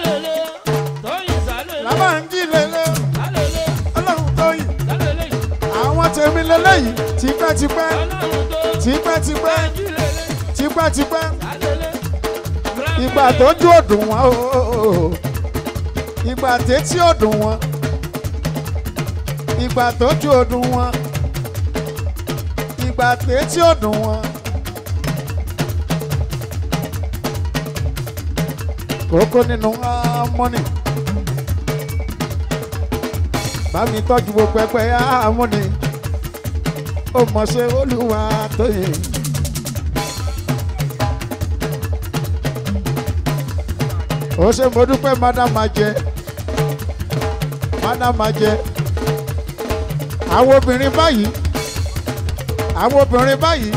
[SPEAKER 1] lábànjí lélẹ̀ ọlọ́run tóyìn àwọn tèmi lélẹ́yìí tipẹ́tipẹ́ tipẹ́tipẹ́ tipẹ́tipẹ́ ìgbà tójú òdùn wọn o ìgbà tétí òdùn wọn ìgbà tójú òdùn wọn ìgbà tétí òdùn wọn. kókó nínú amọ́nì bá mi tọ́jú gbogbo ẹgbẹ́ amọ́nì ó mọ̀ ṣe olúwa tó yẹ. ó ṣe mo dúpẹ́ madam ajẹ́ madam ajẹ́ àwọn obìnrin báyìí àwọn obìnrin báyìí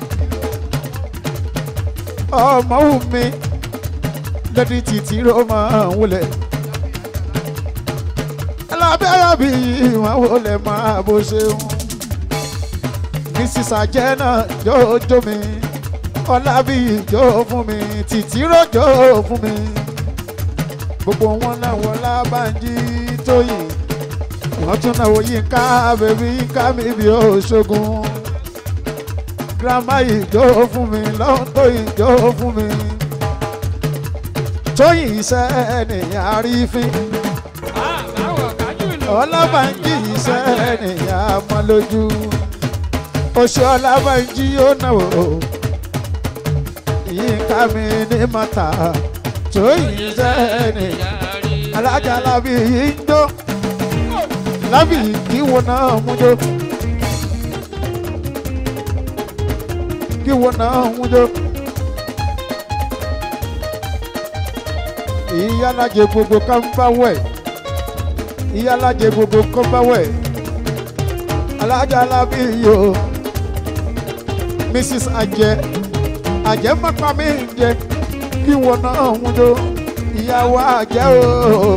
[SPEAKER 1] ọmọ wù mí lẹ́ni títí ló máa ń wulẹ̀ alábẹ́rẹ́ bí wọ́n wọlé máa bó ṣe ń mrs ajẹ́ náà jójó mi ọlábí jó fún mi títí rojó fún mi gbogbo wọn náà wọ lábànjí tóyìn wọ́n tún náà wọ yínká bèbí yínká mi bí òṣogun girama yìí jó fún mi lọ́hún tóyìn jó fún mi tóyìn iṣẹ́ nìyẹn àrífín ọlábànjí iṣẹ́ nìyẹn àmọ́ lójú oṣù ọlábànjí ó náwó yínká mi ní mọ́ta tóyìn iṣẹ́ nìyẹn alájà lábì yìí ń jó lábì kí wo náà mú jó kí wo náà mú jó. ìyálàjẹ gbogbo kan bá wẹ̀ ìyálàjẹ gbogbo kan bá wẹ̀ alájà lábì yìí o mrs ajẹ ajẹ mọ́pá mi ń jẹ kí wo náà mú jó ìyàwó àjẹ́ o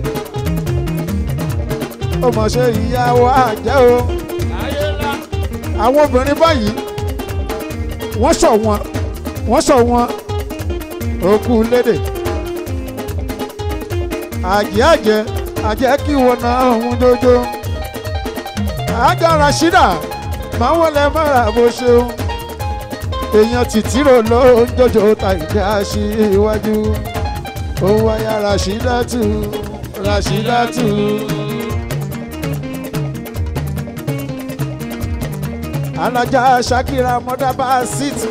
[SPEAKER 1] ó mọ̀ ṣe ìyàwó àjẹ́ o àwọn obìnrin báyìí wọ́n sọ wọn wọ́n sọ wọn òkú lédè àjẹ́ àjẹ́ àjẹ́ kí wọn náà ń dojo àjọ rasheeda máa wọlé mọ́ra bó ṣeun èèyàn tìtìrò ló ń jọjọ ta ìdí aṣíwájú ó wáyà rasheedatu rasheedatu. alájà shakira mọ́dábà síìtì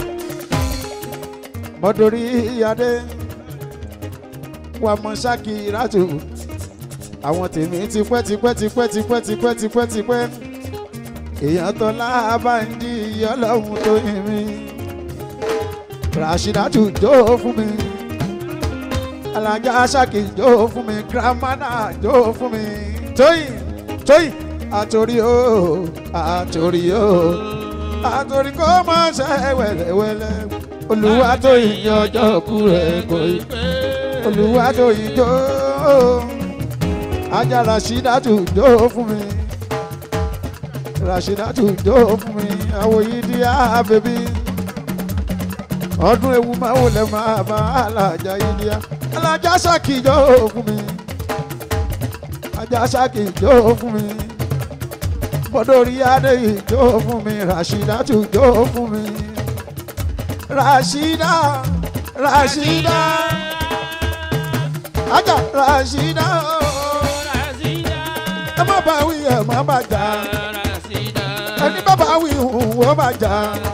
[SPEAKER 1] mọ́dórí adé wà mọ́ shakiratu àwọn tèmi tipẹ́ tipẹ́ tipẹ́ tipẹ́ tipẹ́ tipẹ́ tipẹ́ èèyàn tó lábàndí ọlọ́run tó yin mi rashidatu jó fún mi alájà ṣáàkì jó fún mi gramana jó fún mi tóyìn tóyìn àtòrí o àtòrí o àtòrí kó má ṣe wẹ́lẹ́wẹ́lẹ́ olúwa tó yin ọjọ́ kú rẹ̀ kò yí olúwa tó yin jó ajá rashidatu jó fún mi rashidatu jó fún mi àwòyí di àbẹ̀bí ọdún ewu máa wò lẹ́ máa bá alájà yìí di alájà ṣáàkì jó fún mi ajá ṣáàkì jó fún mi bọ́dọ̀rí adé yìí jó fún mi rashidatu jó fún mi rashida rashida ajá rashida ẹ má bá wí ẹ má bá jà ẹni bá bá wí hùwù ó bá jà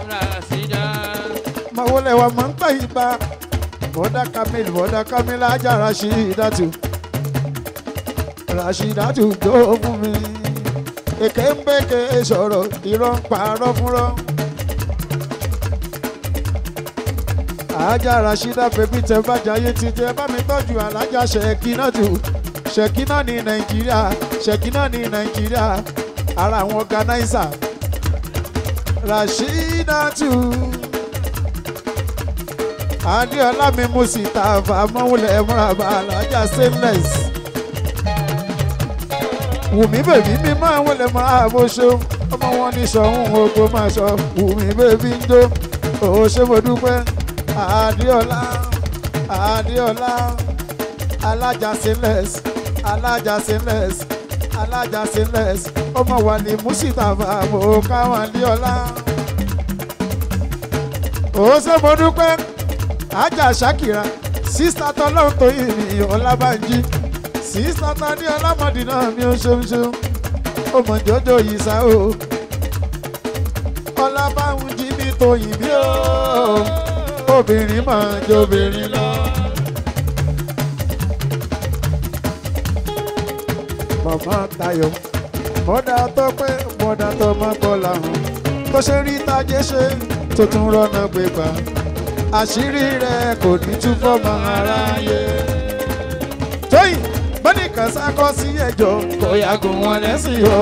[SPEAKER 1] máa wọlé wa máa ń pẹ́ ìgbà bọ́dà kamil bọ́dà kamil ajá rashidatu rashidatu jó fún mi èké ń bèké sọ̀rọ̀ irọ́ ń parọ́ fúnrọ́. ajá rashida bèbí tẹ bàjẹ́ ayé ti jẹ́ bá mi tọ́jú alájà ṣèkínà tù ṣèkínà ní nàìjíríà ṣèkínà ní nàìjíríà ara àwọn ọ̀gánáísà rashida tù adéọlá mi mú sí tààfà mọ́wúlẹ̀ múrabà alájà stainless wùmí bèbí mi máa wọlé máa bó ṣó ọmọ wọn ní sọ̀hún ogbó máa sọ wùmí bèbí ń jó òun ṣé mo dúpẹ́ adéọlá adéọlá alájà stainless alájà stainless alájà stainless ọmọ wa ní mùsítàfà mo káwọn adéọlá òun ṣé mo dúpẹ́ ajá ṣàkìrà sísá tọ́lọ́hún tó yìí ní ọlábànjí sísá ta ní ọlámọdé náà mi ò ṣeun ṣeun ó mọ jọjọ yìí sá o ọlábànjí mi tó yìí bí o obìnrin máa jọ obìnrin lọ. màmá Táyọ̀ mọ́dà tó pé mọ́dà tó má gbọ́ làwọn tó ṣe rí tájé ṣe tó tún rọ́nà gbégbá àṣírí rẹ̀ kò ní túbọ̀ mọ́ aráyé. tóyìn bọ́nìkan sákọ́ sí ẹjọ́ kò yàgò wọn lẹ́sìn o.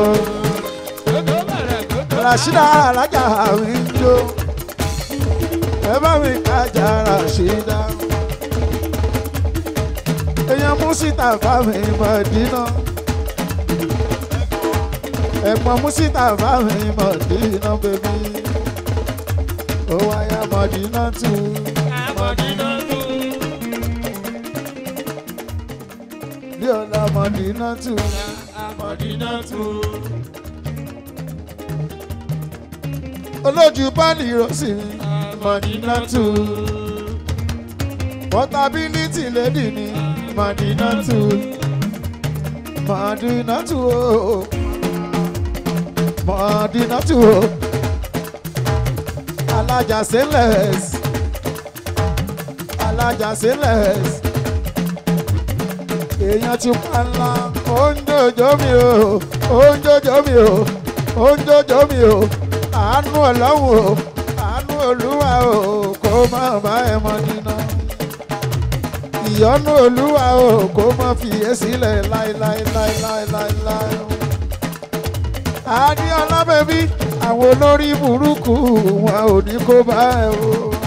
[SPEAKER 1] rashida alájà àwìn ń jó ẹ bá mi kájà rashida. èèyàn músítà bá mi Mọ̀dínà. ẹ̀gbọ́n músítà bá mi Mọ̀dínà bèbí. ó wáyà Mọ̀dínà tù. bí ọ̀la Mọ̀dínà tù. olójú báàlì rọ́ọ̀sì Mọ̀dínà tù. portability lady ni Mọ̀dínà tù. Mọ̀dínà tù o. Mọ̀dínà tù o. alájà stainless alájà stainless èèyàn ti pa ńlá oúnjẹjọ mi o oúnjẹjọ mi o oúnjẹjọ mi o àánú ọlọ́run o àánú olúwa o kó má bá ẹ mọ nínú ìyọ́nú olúwa o kó má fi é sílẹ̀ láéláéláéláéláé. adéọlá bẹbí àwọn olórí burúkú wọn ò ní kó bá ẹ o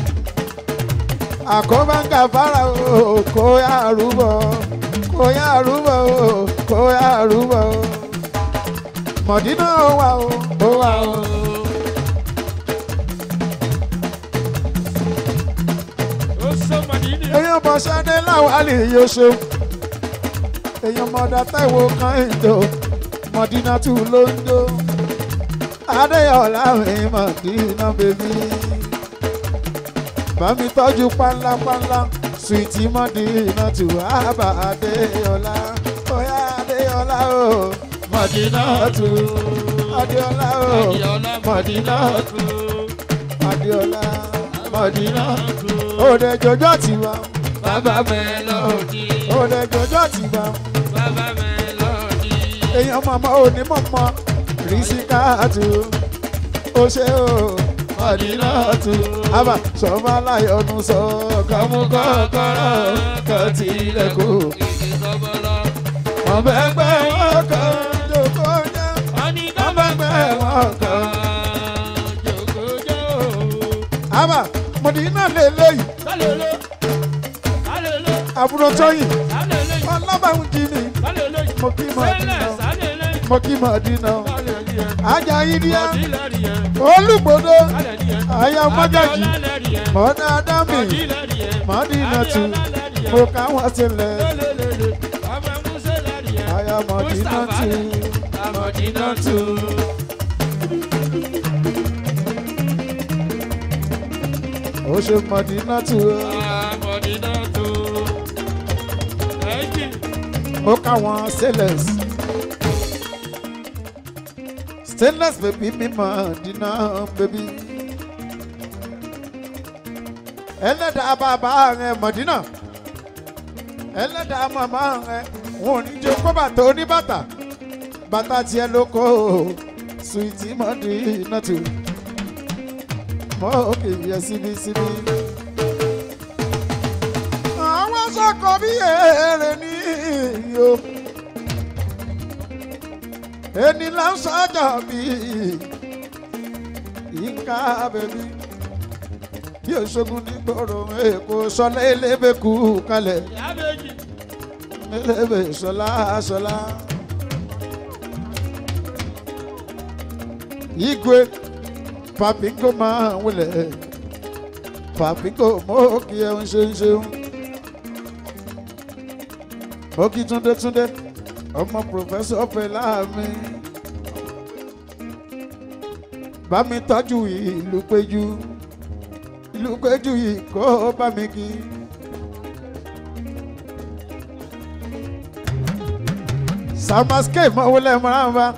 [SPEAKER 1] àkóbá ń gàfárà o kó yá àrúbọ kó yá àrúbọ o kó yá àrúbọ o mọ̀dínà ó wà o ó wà o. èèyàn bọ̀ sáré láwálì yóò ṣeun èèyàn mọ̀dá táìwò kan ìjọ mọ̀dínà tù ló ń jó adéyọ̀lá mi mọ̀dínà bèbí bámi tọ́jú pánlápánlá suwìtì mọ̀dínà tù ábà adéyọ̀lá óyá adéyọ̀lá o mọ̀dínà tù adéyọ̀lá o mọ̀dínà tù adéyọ̀lá mọ̀dínà òde jọjọ́ tiwa
[SPEAKER 2] Bàbá Mélòdì,
[SPEAKER 1] òde jọjọ́ tiwa
[SPEAKER 2] Bàbá Mélòdì.
[SPEAKER 1] èèyàn mọ̀mọ́ òní mọ̀mọ́ rìsíkáàtù ó ṣe o mọ̀dínà tù àbá sọ́mọ́ aláyọ̀nù sọ kàmú kọ́kọ́rọ́ kan tilẹ̀kùn.
[SPEAKER 2] Ìdí sọ́bọ̀lọ́.
[SPEAKER 1] ọmọ ẹgbẹ́ wọn kan jòkó jẹ́
[SPEAKER 2] Wọ́n ní
[SPEAKER 1] ọmọ ẹgbẹ́ wọn kan.
[SPEAKER 2] jòkójó.
[SPEAKER 1] àbá mọ̀dínà lélẹ́yìí
[SPEAKER 2] Sálẹ̀lẹ̀, sálẹ̀lẹ̀,
[SPEAKER 1] àbúrò tóyìn
[SPEAKER 2] sálẹ̀lẹ̀,
[SPEAKER 1] ọlọ́bàún jí ni
[SPEAKER 2] sálẹ̀lẹ̀.
[SPEAKER 1] mo kí
[SPEAKER 2] Sẹ́lẹ̀,
[SPEAKER 1] mọ̀dínà
[SPEAKER 2] sálẹ̀lẹ̀,
[SPEAKER 1] mo kí mọ̀dínà
[SPEAKER 2] sálẹ̀lẹ̀.
[SPEAKER 1] ajá yídíá
[SPEAKER 2] Mọ̀dílẹ̀rìẹ̀,
[SPEAKER 1] olùgbòdo
[SPEAKER 2] sálẹ̀lẹ̀.
[SPEAKER 1] àyà mọ́gàjì
[SPEAKER 2] Adéọlálẹ̀rìẹ̀,
[SPEAKER 1] mọ̀dá dámì
[SPEAKER 2] Mọ̀dílẹ̀rìẹ̀,
[SPEAKER 1] mọ̀dínà tù
[SPEAKER 2] Adéọlálẹ̀rìẹ̀.
[SPEAKER 1] mo káwọn sílẹ̀
[SPEAKER 2] Lélelele, ọmọ Músẹ́lẹ̀rìẹ̀.
[SPEAKER 1] àyà mọ̀dínà
[SPEAKER 2] Mustapha
[SPEAKER 1] tù
[SPEAKER 2] lẹ̀, Mọ̀dínà tù.
[SPEAKER 1] ó ṣe mọ̀dínà tù
[SPEAKER 2] Ah, Mọ̀dínà tù. Ẹ̀jì.
[SPEAKER 1] ó káwọn stainless stainless baby mi mọ̀dínà baby ẹlẹ́dàá bàbá rẹ̀ mọ̀dínà ẹlẹ́dàá màmá rẹ̀ wọn ò ní jẹ́ kó bàtà oníbàtà bàtà tiẹ̀ ló kó suwìtì mọ̀dínà tù mọ́ òkè yẹ síbi síbi. àwọn sọkọ bí èrè ní iyo ẹni là ń sọjọ bí yínká bẹbí bí òṣogun ní gbòòrò èkó sọlá elébèkú kalẹ̀
[SPEAKER 2] Ìyá méjì.
[SPEAKER 1] elébè sọlá sọlá. igwe papingo máa ń wọlé papingo mọ́ kí ẹ ń ṣe ń ṣeun Oki Túndé Túndé ọmọ pòfẹ́sọ̀ Fẹlá mi. Bá mi tọ́jú ìlú péjú ìlú péjú yìí kó bá mi kí. Samaske mọ̀wúlẹ̀ mọ́rànbá.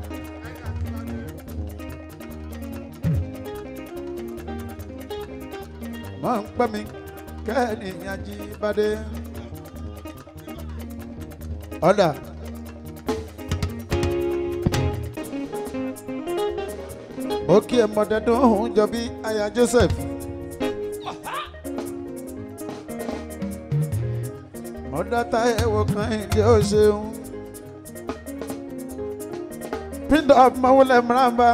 [SPEAKER 1] Mọ̀ ń pẹ́ mi kẹ́ni Ajíbádé ọ̀dà. ó kí ẹ mọ̀dẹ́dún òun jọ bí aya Joseph. mọ̀dátà ẹ̀wọ̀ kan ìdí ó ṣeun. píndọ̀ mọ̀wúlẹ̀ mìírànbá.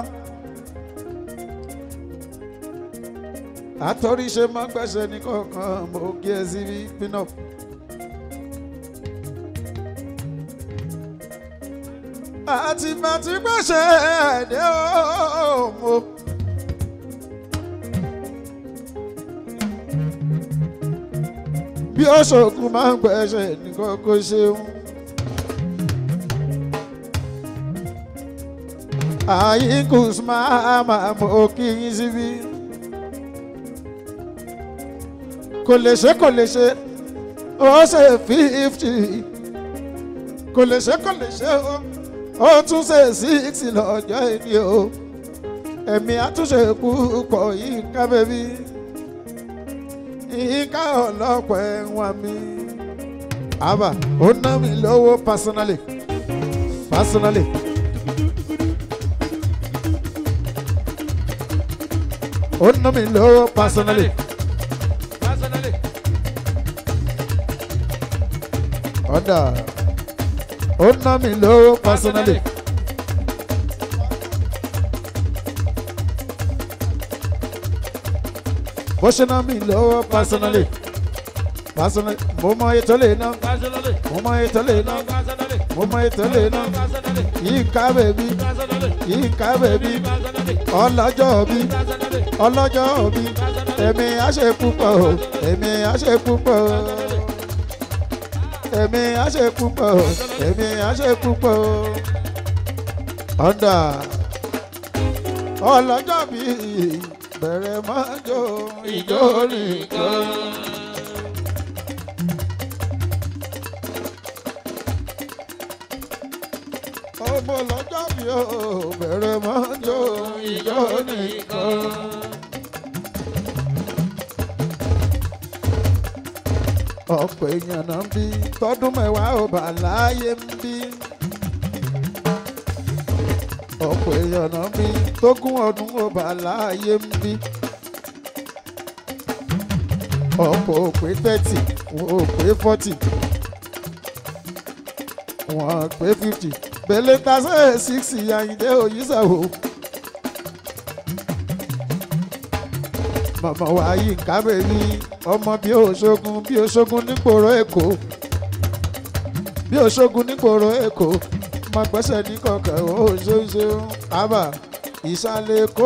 [SPEAKER 1] àtọ́rí ṣe máa gbẹ̀ṣẹ̀ ní kọ̀ọ̀kan mo kí ẹ síbí pín-up. àti bàtí gbèsè ẹ̀dẹ́ òmò. bí ó ṣòkun máa ń gbẹ̀ṣẹ̀ nìkan kó ṣeun. àyíkùs máa máa mọ kí yín síbí. kò lè ṣe kò lè ṣe ó ṣe fífítì kò lè ṣe kò lè ṣe ó ó tún ṣe síìtì lọ́jọ́ ìní o ẹ̀mí àtúnṣe púpọ̀ yìí ká bẹ́bí ìka ọlọ́pọ̀ ẹ̀wọ̀n mi. àbá ó ná mi lówó personally personally. ó ná mi lówó personally.
[SPEAKER 2] Personally.
[SPEAKER 1] ọ̀dà ó ná mi lówó personally. bó ṣe ná mi lówó personally. personally mo mọ ètò lè ná
[SPEAKER 2] Personally.
[SPEAKER 1] mo mọ ètò lè ná
[SPEAKER 2] Personally.
[SPEAKER 1] mo mọ ètò lè ná
[SPEAKER 2] Personally.
[SPEAKER 1] yìí ká bèbí
[SPEAKER 2] Personally.
[SPEAKER 1] yìí ká bèbí
[SPEAKER 2] Personally.
[SPEAKER 1] ọlọ́jọ́ bí
[SPEAKER 2] Personally.
[SPEAKER 1] ọlọ́jọ́ bí èmi á ṣe púpọ̀ o èmi á ṣe púpọ̀ o. èmi á ṣe púpọ̀ èmi á ṣe púpọ̀ ọ̀dà ọlọ́jọ́ bí bẹ̀rẹ̀ máa jó ìjó nìkan. ọmọ ọlọ́jọ́ bí ó bẹ̀rẹ̀ máa jó ìjó nìkan. ọ̀pọ̀ èèyàn náà ń bí tọdún mẹ́wàá ò bá láàyè ń bí. ọ̀pọ̀ èèyàn náà ń bí tógún ọdún ò bá láàyè ń bí. ọ̀pọ̀ ò pé thirty wọn ò pé forty wọn ò pé fifty bẹ̀lẹ̀ tasẹ̀ sixty Àyìndé Òyìnṣàwò. màmá wa yìí ń kábẹ́rì ọmọ bí òṣogun bí òṣogun nígboro èkó bí òṣogun nígboro èkó má gbẹ́sẹ̀ ní kọ̀ọ̀kan ó ṣeéṣeun àbá ìsàlẹ̀ èkó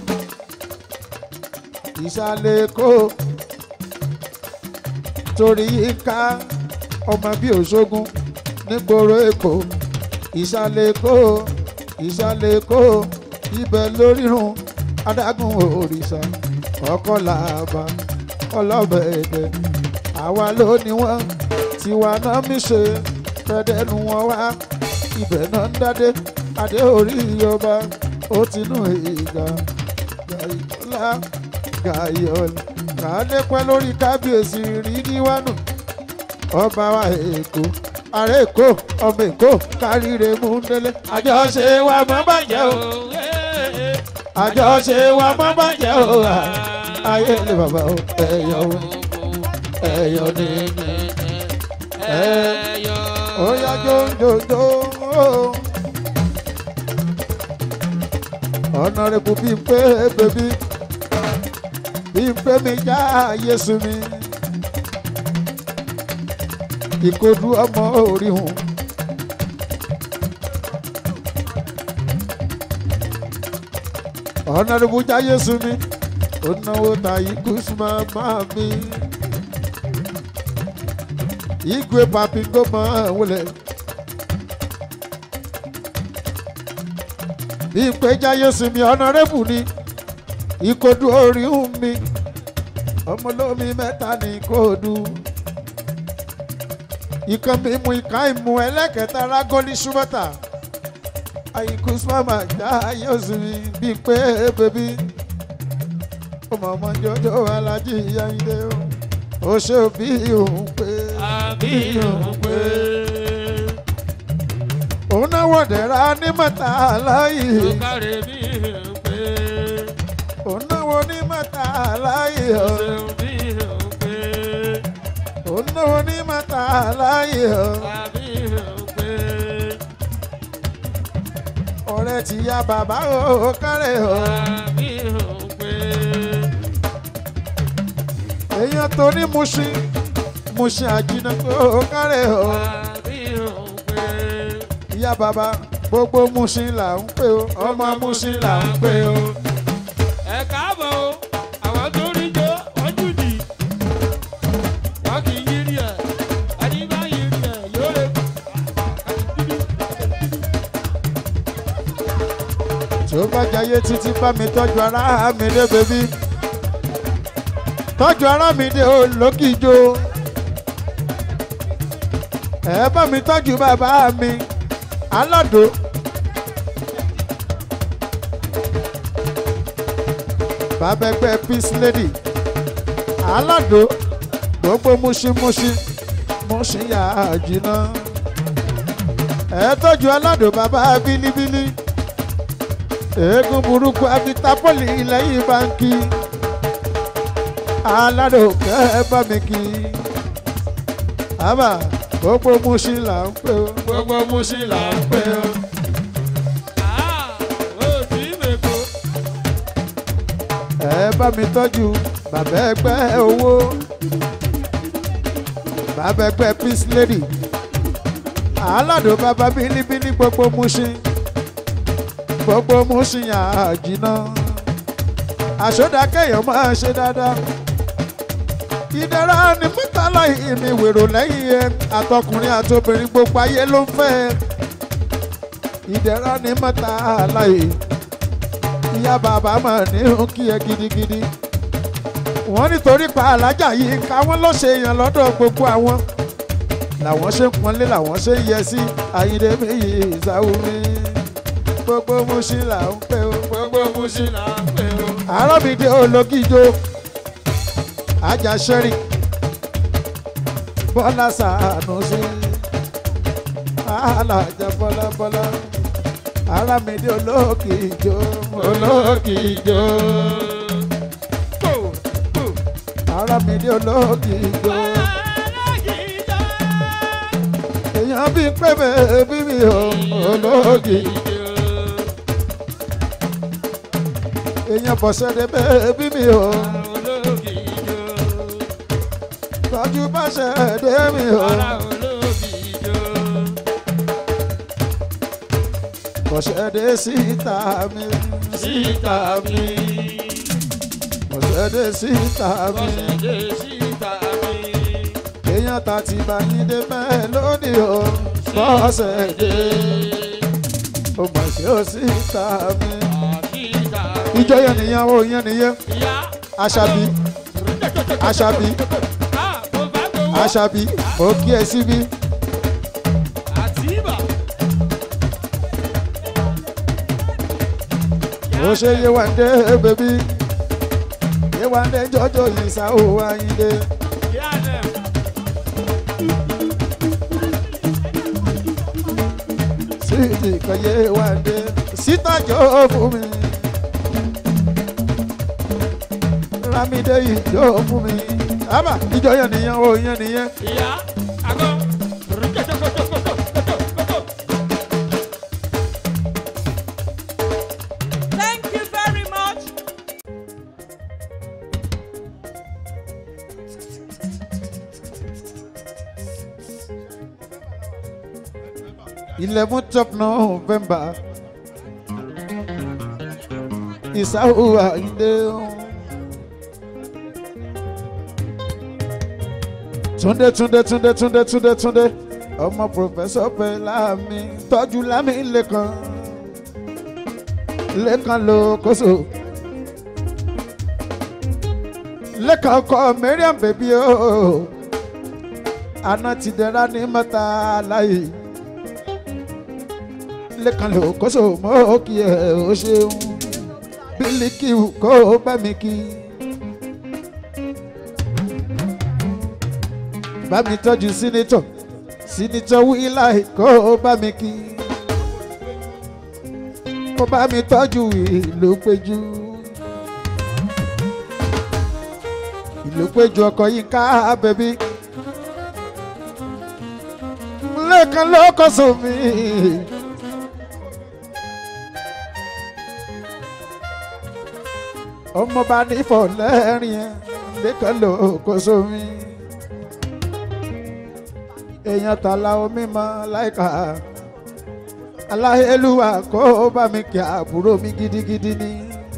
[SPEAKER 1] ìsàlẹ̀ èkó torí yíká ọmọ bí òṣogun nígboro èkó ìsàlẹ̀ èkó ìsàlẹ̀ èkó ibẹ̀ lórírun adágún òrìṣà ọkọ làbà ọlọ́bẹ̀ èdè àwa ló ní wọ́n tiwa náà mí ṣe fẹ́dẹ́nu wọn wá ibẹ̀ náà ń dádé adé orí ọba ó ti nù ìgbà gàyọ́lá gàyọ́lá kàádé pẹ́ lórí kábíyèsí rí níwánu ọba wa èkó ààrẹ èkó ọmọ èkó káríire mú délé àjọṣe wa mọ́ bàjẹ́ o àjọṣe wa mọ́ bàjẹ́ o ayé lè bàbá o ẹ̀yọ́ o ẹ̀yọ́ ní ẹ̀ ó yá jójójó ọ̀nàrẹ́bù bí n pé bèbí bí n pé mi já yéṣu mi ìkojú ọmọ orí hùn. ọ̀nàrẹ́bù já yéṣu mi ó náwó ta ikú súnmọ́ máa mi. igwe papi kó máa wọlé. bí n pé jáyé sinmi ọ̀nàrẹ́bù ni ìkodu orí ń mi ọmọlómi mẹ́ta ní kóòdù. ìkan mi mú ìka ìmú ẹlẹ́kẹ̀ẹ́ta rágọ́lì ṣúmọ́tà. àyíkú súnmọ́ máa jáyé sinmi bí n pé bèbí ọmọ ọmọ jọjọ alájí Àyìndé o ó ṣe bí òun pé
[SPEAKER 2] àbí òun pé
[SPEAKER 1] òun náà wọ̀dẹ̀ra ní mẹ́ta láyé
[SPEAKER 2] ó kárẹ̀ bí òun pé
[SPEAKER 1] òun náà wọ ní mẹ́ta láyé
[SPEAKER 2] ó
[SPEAKER 1] o
[SPEAKER 2] ṣeun bí òun pé
[SPEAKER 1] òun náà wọ ní mẹ́ta láyé o
[SPEAKER 2] àbí òun pé
[SPEAKER 1] ọ̀rẹ́ ti ya bàbá o kárẹ̀ o
[SPEAKER 2] àbí òun pé
[SPEAKER 1] èèyàn tó ní Mushin Mushin àjìnà o kárẹ̀ o
[SPEAKER 2] àbí òun pé
[SPEAKER 1] ìyá bàbá gbogbo Mushin là ń pè o ọmọ Mushin là ń pè o.
[SPEAKER 2] ẹ káàbọ̀ o àwọn tó rí jọ wọ́n jù dì wọ́n kì í yírí ẹ̀ ẹni bá yírí ẹ̀ yóò lè kú.
[SPEAKER 1] tí ó bá jayé títí bá mi tọ́jú ara mi dé bèbí tọ́jú ara mi dé olókìjo ẹ bá mi tọ́jú bàbá mi aládò bàbá ẹgbẹ́ peace lady aládò gbogbo múṣímúṣí múṣí yà á jìnnà ẹ tọ́jú aládò bàbá bílíbílí eégún burúkú abitapoli lẹ́yìn báńkì aládòkè bá mi kí àbá gbogbo Mushin là ń pè ó gbogbo Mushin là ń pè ó.
[SPEAKER 2] Ah, ó sì mèkó.
[SPEAKER 1] ẹ bá mi tọ́jú bàbá ẹgbẹ́ owó bàbá ẹgbẹ́ peace lady aládò bàbá bílíbílí gbogbo Mushin gbogbo Mushin àjìná àṣọdá kéèyàn máa ṣe dáadáa ìdára ni mọ́tà láyé mi wèrò lẹ́yìn ẹ àtọkùnrin àtobìnrin gbogbo ayé ló ń fẹ́ ẹ ìdẹ̀ra ní mọ́ta láyé ìyá bàbá mà ní ń kí ẹ gidigidi wọ́n nítorí pa alájà yìí ká wọ́n ló ṣe èèyàn lọ́dọ̀ gbogbo àwọn làwọn ṣe ń pọnlé làwọn ṣe ń yẹ sí ayíǹde mi yìí ìsáwùmí gbogbo Mushin là ń pè ó
[SPEAKER 2] gbogbo Mushin là ń pè ó.
[SPEAKER 1] arábìdé ológìjó ajá sẹ́rìn bọ́lá sàánú sí alájà bọ́lá bọ́lá arábìdé ológìjó ológìjó
[SPEAKER 2] Kò kò.
[SPEAKER 1] arábìdé ológìjó èèyàn bí pé bèbí mi ò ológìjó èèyàn bọ̀sẹ̀dẹ̀ bèbí mi ò tọ́jú bá ṣẹ̀dẹ̀ mi ò. Bọ̀sẹ̀dé síta mi, síta mi. Bọ̀sẹ̀dé síta mi. Èèyàn ta ti bá yín dé mélòdì o. Bọ̀sẹ̀dé. Ó mà ṣe ó síta mi. Ìjọ yẹn nìyẹn o yẹn nìyẹn. Aṣàbí, Aṣàbí, Aṣàbí, mo kí ẹ síbí. Ó ṣe Yéwándé bèbí. Yéwándé jọjọ yìí sá ó wáyé. Sídìí kan Yéwándé. Sítájọ́ fún mi. Rámídé ìjọ fún mi. Ábà ìjọ yẹn nìyẹn o yẹn nìyẹn.
[SPEAKER 3] Thank you very much.
[SPEAKER 1] eleventh of November ìsáwó àyíndé túndé túndé túndé túndé túndé túndé ọmọ pòfẹsọ pé láàmì tọ́jú láàmì lẹ́kan lẹ́kan ló kóso lẹ́kan kọ Mariam bèbí o àná ti dẹ́ra ní mẹ́ta láyé lẹ́kan ló kóso mọ́ kí ẹ ó ṣeun bílíkì kó o bá mi kí. bá mi tọ́jú sínítọ̀ sínítọ̀ wíláì kó o bá mi kí. kó bá mi tọ́jú ìlú péjú. ìlú péjú ọkọ̀ yín ká bẹ̀bí. lẹ́kan ló kóso mi. ọmọ bá nífọ̀ lẹ́rìn ẹ̀ lẹ́kàn ló kó sómi. èèyàn tààlà omi mọ láìka aláhélúwà kó bá mi kí àbúrò mi gidigidi ni.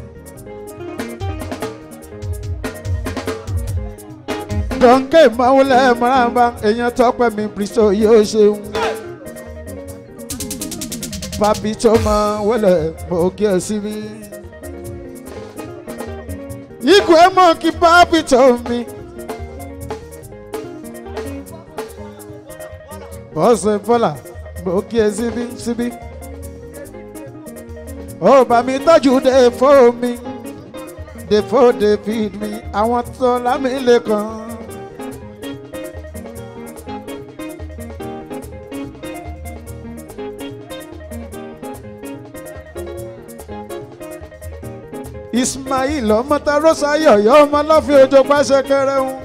[SPEAKER 1] dọ̀nkẹ́ ìmọ̀wúlẹ̀ mọ́rànbá èèyàn tọ́pẹ́ mi bírísọ̀ yóò ṣeun. papi tó mọ wọlé mo kí ẹ sí mi. Igwe monkey papi told me. Bọ́sẹ̀ Fọlá, mo kí ẹ síbí síbí. Ó bá mi tọ́jú dé fó mi, dé fó dé feed mi, àwọn tó lámì lẹ́kàn. Ismail ọmọ ta Rosayo yọ ọmọ lọ́fíì ojú pàṣẹ kẹrẹ́hún.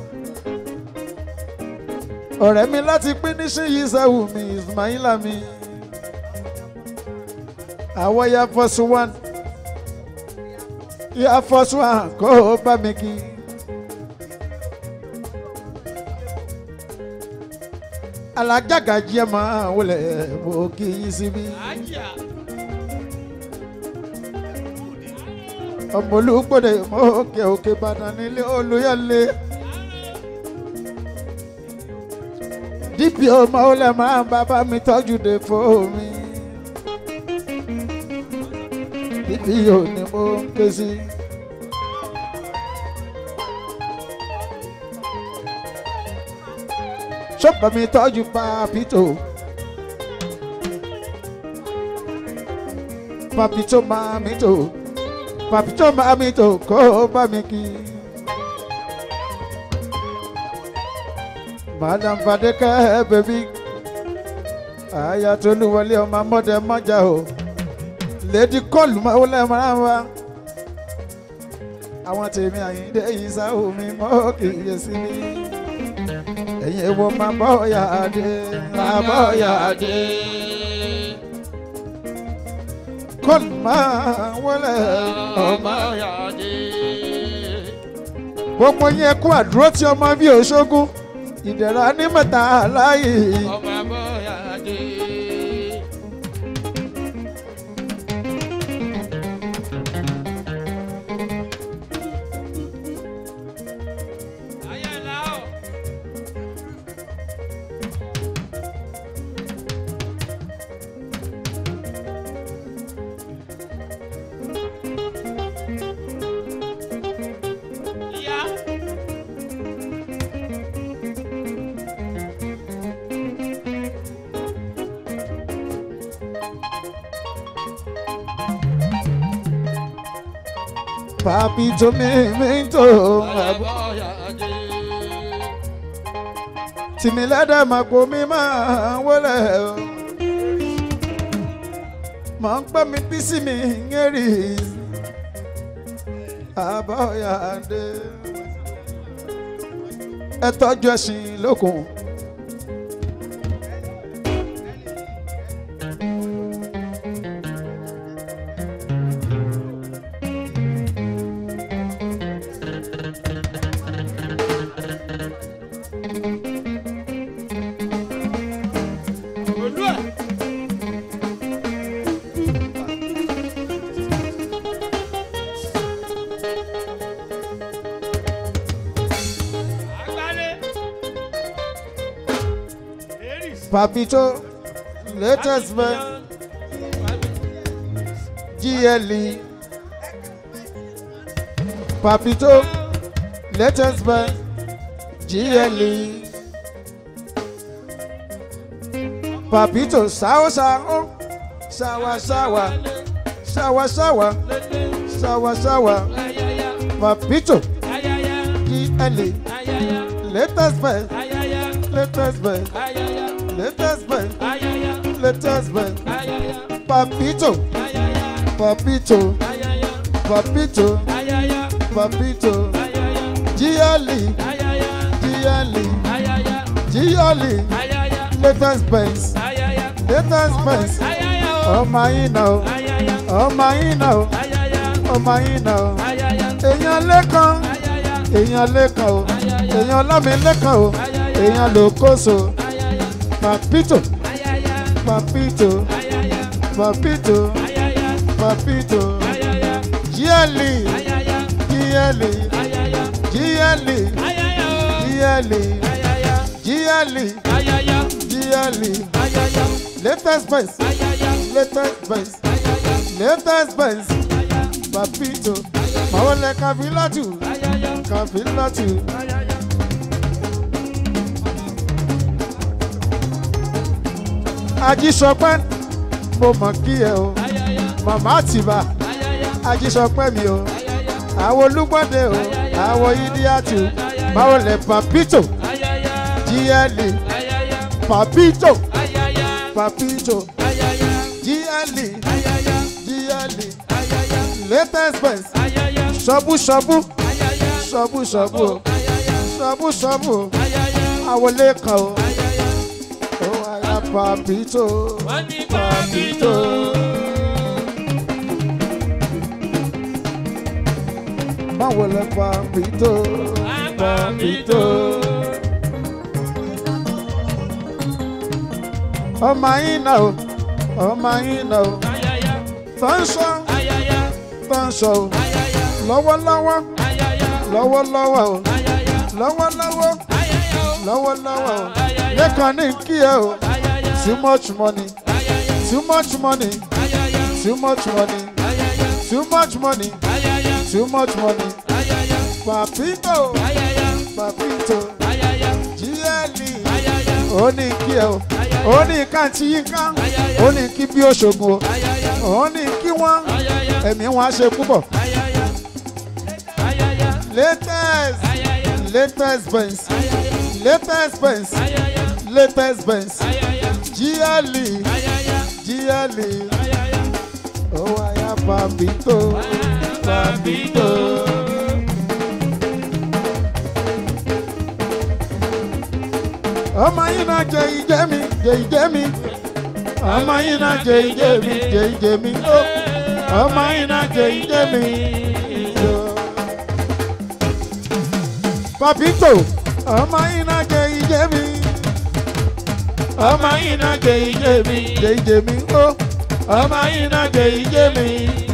[SPEAKER 1] ọ̀rẹ́ mi láti pín níṣìyí sẹ́wù mi Ismaila mi. àwọ̀ ya fọ́sù one ya fọ́sù one kó o bá mi kí. alájàgà jẹ́ máa wọlé mo kí yín síbí. ọmọ olùgbòde mọ òkè òkè ìbàdàn nílé olùyọlé dípì ọmọ ó lè máa ń bàbá mi tọ́jú dé fún mi. dípì ò ní mo ń ké sí. ṣọ́pọ̀ mi tọ́jú papito. papito máa mi tò papito máa mi tò kó bá mi kí. madam fadeke bèbí àyà tó ní wọlé ọmọ mọ́dẹ mọ́jà o lady kọlù máa wọlé máa wá àwọn tèmi àyíndé yìí sáwọ́ mi mọ́ kì í yẹ sí mi ẹ̀yin ewo máa bọ́ ọ̀yà adé máa bọ́ ọ̀yà adé kọlù máa wọlé ọmọ gbogbo yẹn kú àdúró tí ọmọ bíi òṣogún ìdẹ̀ra ní mẹ́ta láàyè. papi tó mi mi tó tìmí lẹ́dẹ̀ máa kó mi máa wọlé o máa ń pẹ́ mi bí sí mi ń rí àbáyáde ẹ tọ́jú ẹ̀sìn lókun.
[SPEAKER 2] Olúwa. Agbálẹ̀. Aries.
[SPEAKER 1] papito latest man GLE papito latest man GLE papito sáwọ́ sáwọ́ sáwọ́ sáwọ́ sáwọ́ sáwọ́ sáwọ́ sáwọ́
[SPEAKER 2] Ayaya.
[SPEAKER 1] papito
[SPEAKER 2] Ayaya.
[SPEAKER 1] GLE
[SPEAKER 2] Ayaya.
[SPEAKER 1] latest man
[SPEAKER 2] Ayaya.
[SPEAKER 1] latest man
[SPEAKER 2] Ayaya.
[SPEAKER 1] latest man
[SPEAKER 2] Ayaya.
[SPEAKER 1] latest man
[SPEAKER 2] Ayaya.
[SPEAKER 1] papito
[SPEAKER 2] Ayaya.
[SPEAKER 1] papito
[SPEAKER 2] Ayaya.
[SPEAKER 1] papito
[SPEAKER 2] Ayaya.
[SPEAKER 1] papito
[SPEAKER 2] Ayaya.
[SPEAKER 1] GLE
[SPEAKER 2] Ayaya.
[SPEAKER 1] GLE
[SPEAKER 2] Ayaya.
[SPEAKER 1] GLE
[SPEAKER 2] Ayaya.
[SPEAKER 1] latest Benz
[SPEAKER 2] Ayaya.
[SPEAKER 1] latest Benz
[SPEAKER 2] Ayaya. o.
[SPEAKER 1] ọmọ yín náà o
[SPEAKER 2] Ayaya.
[SPEAKER 1] ọmọ yín náà o
[SPEAKER 2] Ayaya.
[SPEAKER 1] ọmọ yín náà o
[SPEAKER 2] Ayaya.
[SPEAKER 1] èèyàn lẹ́kan
[SPEAKER 2] Ayaya.
[SPEAKER 1] èèyàn lẹ́kan o èèyàn lámì lẹ́kan o èèyàn lòkóso
[SPEAKER 2] Ayaya.
[SPEAKER 1] papito
[SPEAKER 2] Ayaya.
[SPEAKER 1] papito
[SPEAKER 2] Ayaya.
[SPEAKER 1] papito
[SPEAKER 2] Ayaya.
[SPEAKER 1] papito
[SPEAKER 2] Ayaya.
[SPEAKER 1] GLE
[SPEAKER 2] Ayaya.
[SPEAKER 1] GLE
[SPEAKER 2] Ayaya.
[SPEAKER 1] GLE
[SPEAKER 2] Ayaya. o.
[SPEAKER 1] GLE
[SPEAKER 2] Ayaya.
[SPEAKER 1] GLE
[SPEAKER 2] Ayaya.
[SPEAKER 1] GLE
[SPEAKER 2] Ayaya.
[SPEAKER 1] latest Benz
[SPEAKER 2] Ayaya.
[SPEAKER 1] latest Benz
[SPEAKER 2] Ayaya.
[SPEAKER 1] latest Benz
[SPEAKER 2] Ayaya.
[SPEAKER 1] papito mawọlẹ kafilatu
[SPEAKER 2] Ayaya.
[SPEAKER 1] kafilatu
[SPEAKER 2] Ayaya.
[SPEAKER 1] ajísọpẹ́ mo mọ̀ kí ẹ o
[SPEAKER 2] Ayaya.
[SPEAKER 1] màmá àtìbà
[SPEAKER 2] Ayaya.
[SPEAKER 1] ajísọpẹ́ mi o
[SPEAKER 2] Ayaya.
[SPEAKER 1] àwọn olúgbọ́dẹ o àwọn idiatu mawọlẹ papito
[SPEAKER 2] Ayaya.
[SPEAKER 1] GLE
[SPEAKER 2] Ayaya.
[SPEAKER 1] papito
[SPEAKER 2] Ayaya.
[SPEAKER 1] papito
[SPEAKER 2] Ayaya.
[SPEAKER 1] GLE
[SPEAKER 2] Ayaya.
[SPEAKER 1] GLE
[SPEAKER 2] Ayaya.
[SPEAKER 1] latest Benz
[SPEAKER 2] Ayaya.
[SPEAKER 1] ṣọbú ṣọbú
[SPEAKER 2] Ayaya.
[SPEAKER 1] ṣọbú ṣọbú o
[SPEAKER 2] Ayaya.
[SPEAKER 1] ṣọbú ṣọbú o
[SPEAKER 2] Ayaya.
[SPEAKER 1] àwọn lẹ́kan o
[SPEAKER 2] Ayaya.
[SPEAKER 1] ó wáyà papito
[SPEAKER 2] Wọ́n ní pàbító.
[SPEAKER 1] báwo lẹ papito
[SPEAKER 2] Pàbító.
[SPEAKER 1] ọmọ yín náà o ọmọ yín náà o
[SPEAKER 2] Ayaya.
[SPEAKER 1] tó ń sọ
[SPEAKER 2] Ayaya.
[SPEAKER 1] tó ń sọ o
[SPEAKER 2] Ayaya.
[SPEAKER 1] lọ́wọ́lọ́wọ́
[SPEAKER 2] Ayaya.
[SPEAKER 1] lọ́wọ́lọ́wọ́ o
[SPEAKER 2] Ayaya.
[SPEAKER 1] lọ́wọ́lọ́wọ́
[SPEAKER 2] Ayaya.
[SPEAKER 1] lọ́wọ́lọ́wọ́ o
[SPEAKER 2] Ayaya.
[SPEAKER 1] lẹ́kàn ní kí ẹ o too much money too much money too much money too much money too much money papito papito jíẹ́lì ó ní kí ẹ o ó ní káàntì yín ká ó ní kí bí òṣogùn o ó ní kí wọ́n ẹ̀mí wọn á ṣe púpọ̀ latest latest benz latest benz latest benz jíẹ́lì jíẹ́lì ó wáyà papito papito. ọmọ yìí náà jẹ ìjẹ mi jẹ ìjẹ mi ọmọ yìí náà jẹ ìjẹ mi jẹ ìjẹ mi ó ọmọ yìí náà jẹ ìjẹ mi. papito ọmọ yìí náà jẹ ìjẹ mi ọmọ yìí náà jẹ ìjẹ mi jẹ ìjẹ mi ó ọmọ yìí náà jẹ ìjẹ mi.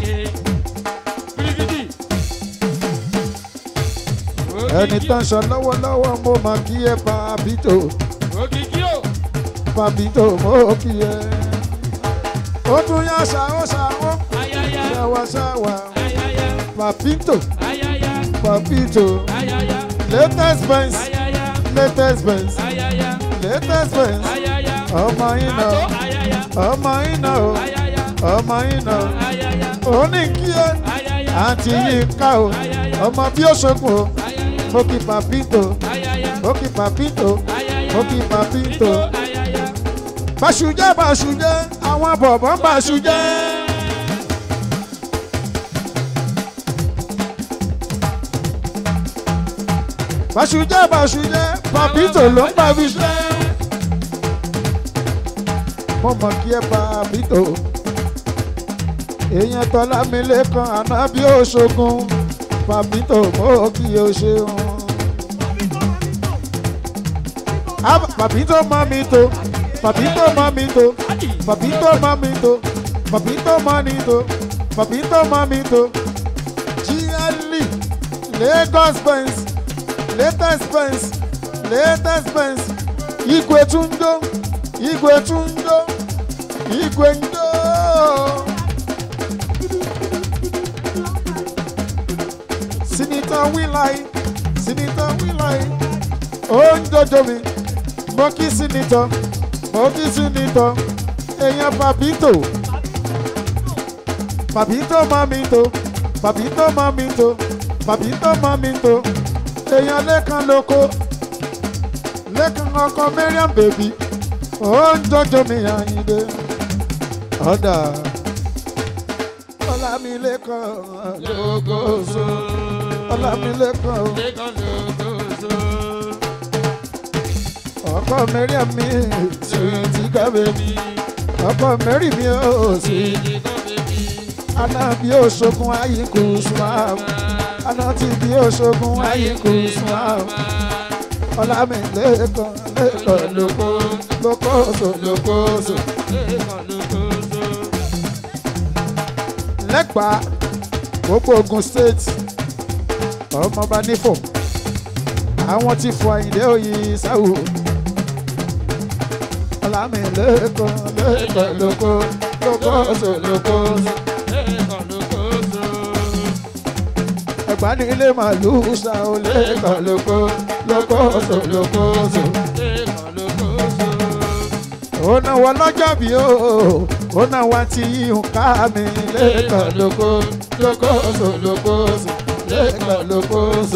[SPEAKER 1] ẹni tó ń sọ lọ́wọ́lọ́wọ́ mo máa kí ẹ papito
[SPEAKER 2] Òkìkí o.
[SPEAKER 1] papito mo kí ẹ. ó tún yá ṣàwó ṣàwó
[SPEAKER 2] Ayaya.
[SPEAKER 1] ṣàwá ṣàwá
[SPEAKER 2] Ayaya.
[SPEAKER 1] papito
[SPEAKER 2] Ayaya.
[SPEAKER 1] papito
[SPEAKER 2] Ayaya.
[SPEAKER 1] latest benz
[SPEAKER 2] Ayaya.
[SPEAKER 1] latest benz
[SPEAKER 2] Ayaya.
[SPEAKER 1] latest benz
[SPEAKER 2] Ayaya.
[SPEAKER 1] ọmọ yín
[SPEAKER 2] Àtọ́
[SPEAKER 1] náà
[SPEAKER 2] ayaya.
[SPEAKER 1] ọmọ yín náà o
[SPEAKER 2] Ayaya.
[SPEAKER 1] ọmọ yín náà
[SPEAKER 2] Ayaya.
[SPEAKER 1] ó ní kí ẹ
[SPEAKER 2] Ayaya.
[SPEAKER 1] àǹtí yìí ká o ọmọ bí ó ṣokùn o
[SPEAKER 2] Ayaya.
[SPEAKER 1] mo kí papito
[SPEAKER 2] Ayaya.
[SPEAKER 1] mo kí papito
[SPEAKER 2] Ayaya.
[SPEAKER 1] mo kí papito.
[SPEAKER 2] Ayaya.
[SPEAKER 1] Bàṣùjẹ́ bàṣùjẹ́ àwọn bọ̀bọ̀ bàṣùjẹ́. Bàṣùjẹ́ bàṣùjẹ́ Papito ló ń bàbí ṣẹ́. Mo mọ̀ kí ẹ Papito. Èèyàn tọ́lá mi lẹ́kan àná bí ó ṣogun. Papito mo kí o ṣeun. Ah, Papito mamito, papito mamito, papito mamito, papito manito, papito mamito. GLE, Lagos Benz, latest Benz, latest Benz. Igwe tundo, igwe tundo, igwe ndo. Senator Wilai, Senator Wilai, ó ń dojo mi mo kí sínítọ mo kí sínítọ èèyàn papito papito mamito papito mamito papito mamito èèyàn lẹ́kan lóko lẹ́kan ọkọ mariam bèbí ó ń jọjọ mi àyìnbé ọ̀dà ọlámilẹ́kan lógóso ọlámilẹ́kan
[SPEAKER 2] Lẹ́kàn lókòóso.
[SPEAKER 1] ọkọ mariam mi sweet girl baby ọkọ mary mi ò sí
[SPEAKER 2] Èdè kan bèbí.
[SPEAKER 1] aná bí òṣogun ayínkù sùnmọ́ aná tí bí òṣogun ayínkù sùnmọ́ ọlámi lẹ́kàn lẹ́kàn lóko lókòóso lókòóso
[SPEAKER 2] Lẹ́kàn lókòóso.
[SPEAKER 1] lẹ́gbàá gbogbo Ògùn state ọmọọba nífò àwọn tí fọ àyìndé òyì sáwù ọlámi lẹ́kàn lẹ́kàn lóko lókòóso lókòóso.
[SPEAKER 2] Lẹ́kàn lókòóso.
[SPEAKER 1] ẹ̀gbá ní ilé màlúù ṣá o lẹ́kàn lóko lókòóso lókòóso.
[SPEAKER 2] Lẹ́kàn lókòóso.
[SPEAKER 1] ó náwó lọ́jọ́ bí o ó náwó tí yíyún ká mi lẹ́kàn lóko lókòóso lókòóso lẹ́kàn lókòóso.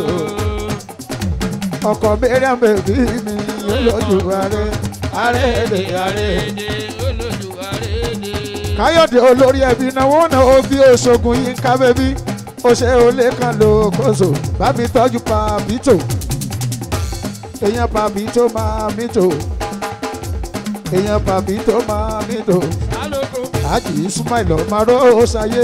[SPEAKER 1] ọkọ̀ mẹ́rin bèbí mi olójú ààrẹ ààrẹ èdè ààrẹ.
[SPEAKER 2] Èdè olójú àrédè.
[SPEAKER 1] káyọ̀dé olórí ẹbí náwó náà ó bí oṣogun yín ká bẹ́bí ó ṣe olè kan lókòóso bá mi tọ́jú pàbítò èèyàn pàbítò máa mítò èèyàn pàbítò máa mítò
[SPEAKER 2] Alóko.
[SPEAKER 1] àjì ismail ọmọró ṣayé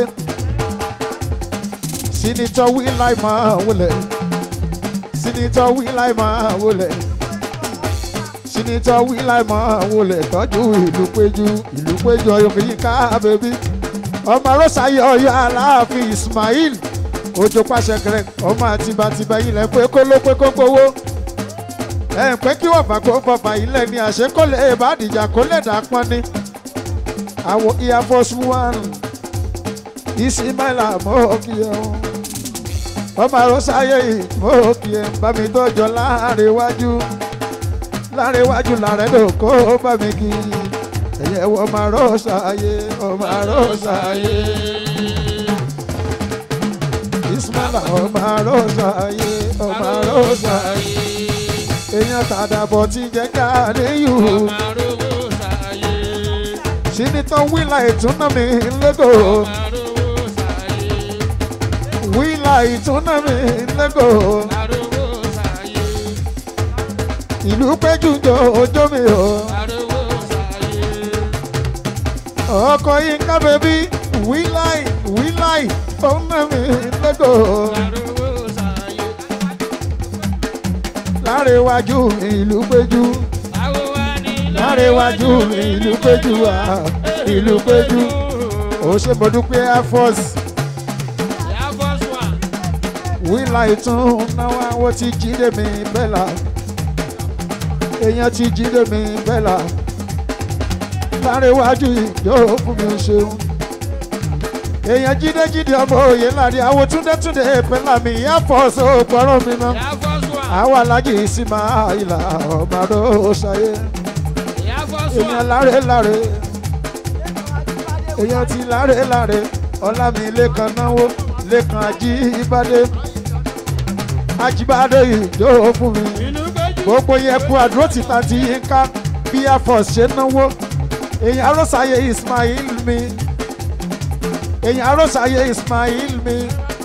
[SPEAKER 1] sínítọ́ wíláì máa wọlé sínítọ́ wíláì máa wọlé sínítọ́ wíláì máa wọlé tọ́jú ìlú péjú ìlú péjú ọyọkùnrin ká bèbí ọmọró ṣayé ọyọ aláàfin ismail ojú pàṣẹ kẹrẹ ọmọ àtibàtibà yìí lẹ pé kó ló pé kó gbowó ẹ ń pẹ́ kí wọ́n fà kó fọfà ilẹ̀ ní àṣẹ kó lè bá dìjà kó lè dà pọ́n ni àwọn air force one ìsìmáìlà mọ́ kí ẹ o ọmọ àròsáyé yìí mọ́ kí ẹ bá mi tọ́jọ́ láàrin iwájú láàrin iwájú làrẹ́ ló kó bá mi kí ẹ̀yẹ wọ́n máa rọ́ọ̀sáyé ọmọ àròsáyé ìsìmáìlà ọmọ àròsáyé ọmọ àròsáyé èèyàn tàdàbọ̀ ti jẹ́ ká níyù sinitọ wíìlà ìtúná mi lẹ́gọ̀ wíìlà ìtúná mi lẹ́gọ̀ ìlú péjú jọ ọjọ́ mi o ọkọ̀ yín ká bẹ́bí wíìlà wíìlà ìtúná mi lẹ́gọ̀ láre iwájú mi ìlú péjú láre iwájú mi ìlú péjú wa ìlú péjú ó ṣe mo dúpẹ́ air force wíìlà ìtún náwó àwọn tí jíde mi bẹ́là èèyàn tí jíde mi bẹ́là láre iwájú ìjọ fún mi ṣeun èèyàn jíde jíde ọmọ òye láre àwọn túndé túndé pẹ́lá mi air force ó pọ̀rọ̀ mi náà àwọn alájì sí máa ìlà ọmọ àdó ṣayé èèyàn láre láre èèyàn ti láre láre ọlámi lẹ́kan náwó lẹ́kan ajíbádé ajíbádé ìjọ fún mi gbogbo yẹn kú àdúró títà tí yín ká bí air force ṣe náwó èèyàn arọ́sàyè ismail mi èèyàn arọ́sàyè ismail mi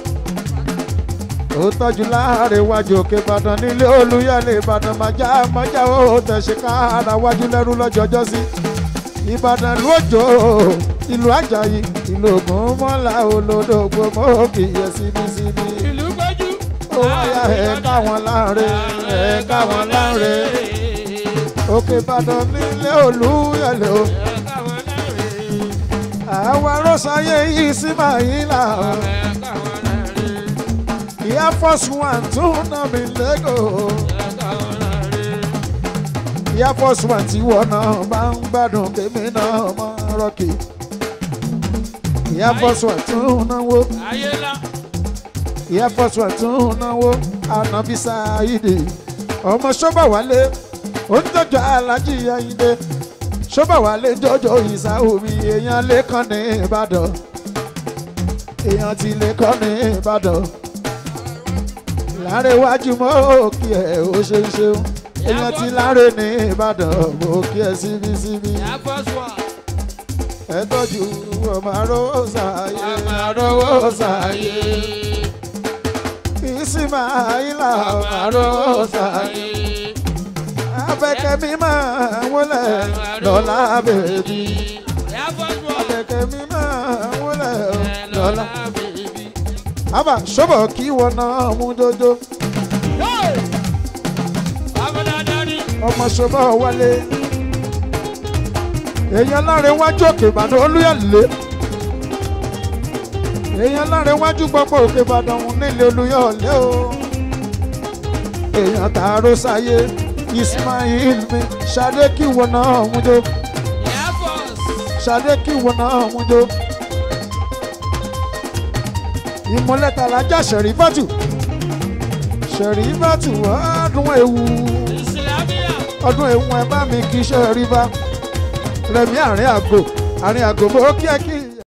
[SPEAKER 1] ó tọ́jú láàrin iwájú òkè ìbàdàn nílé olúyọ̀lé ìbàdàn májá májá ó tẹ̀sí káàrà wájú lẹ́rú lọ́jọ́jọ́ sí ìbàdàn ìlú òjò ìlú àjàyí ìlú ògùn mọ́lá olódògbò mọ́ọ̀kì yẹ síbi síbi ó wáyà ẹ̀ káwọn láàrin ẹ̀ káwọn láàrin òkè ìbàdàn nílé olúyọ̀lé o àwọn arọ́sáyé yìí sí màyínlá o ìyá fọ́sù one tún ná mi lẹ́gọ̀ọ́. ìyá fọ́sù one tí wọ́n náà bá ń gbádùn kémi náà mọ́ rọ́ọ̀kì. ìyá fọ́sù one tún náwó. ìyá fọ́sù one tún náwó. ànábì sáyidì ọmọ ṣọ́bà wálé ó ń jọjọ alájí ayíǹde ṣọ́bà wálé jọjọ ìsáhùnmí èèyàn lẹ́kàn ní ìbàdàn èèyàn ti lẹ́kàn ní ìbàdàn láre wájú mọ́ òkè ẹ̀ ó ṣe ń ṣeun èèyàn ti láre ní ìbàdàn òkè ẹ̀ síbi síbi ẹ tọ́jú ọmọ arówó sàáyé arówó sàáyé ìsìmáìlà ọmọ arówó sàáyé abẹ́kẹ́ mi máa wọlé lọ́la bèbí abẹ́kẹ́ mi máa wọlé lọ́la àbá ṣọ́bọ̀ kí wọn náà mú dodo ọmọ ṣọ́bọ̀ wálé èèyàn láre wájú òkè ìbàdàn olúyọ̀lé èèyàn láre wájú gbogbo òkè ìbàdàn nílé olúyọ̀lé o èèyàn tààrọ sáyé ismail mi ṣadé kí wọn náà mú do ṣadé kí wọn náà mú do ìmọ̀lẹ́ta alájà ṣẹ̀rífàtù ṣẹ̀rífàtù ọdún ewu ọdún ewu ẹ bá mi kí ṣẹ̀rífà rẹ̀mí àárín àgò àárín àgò mo kí ẹ kí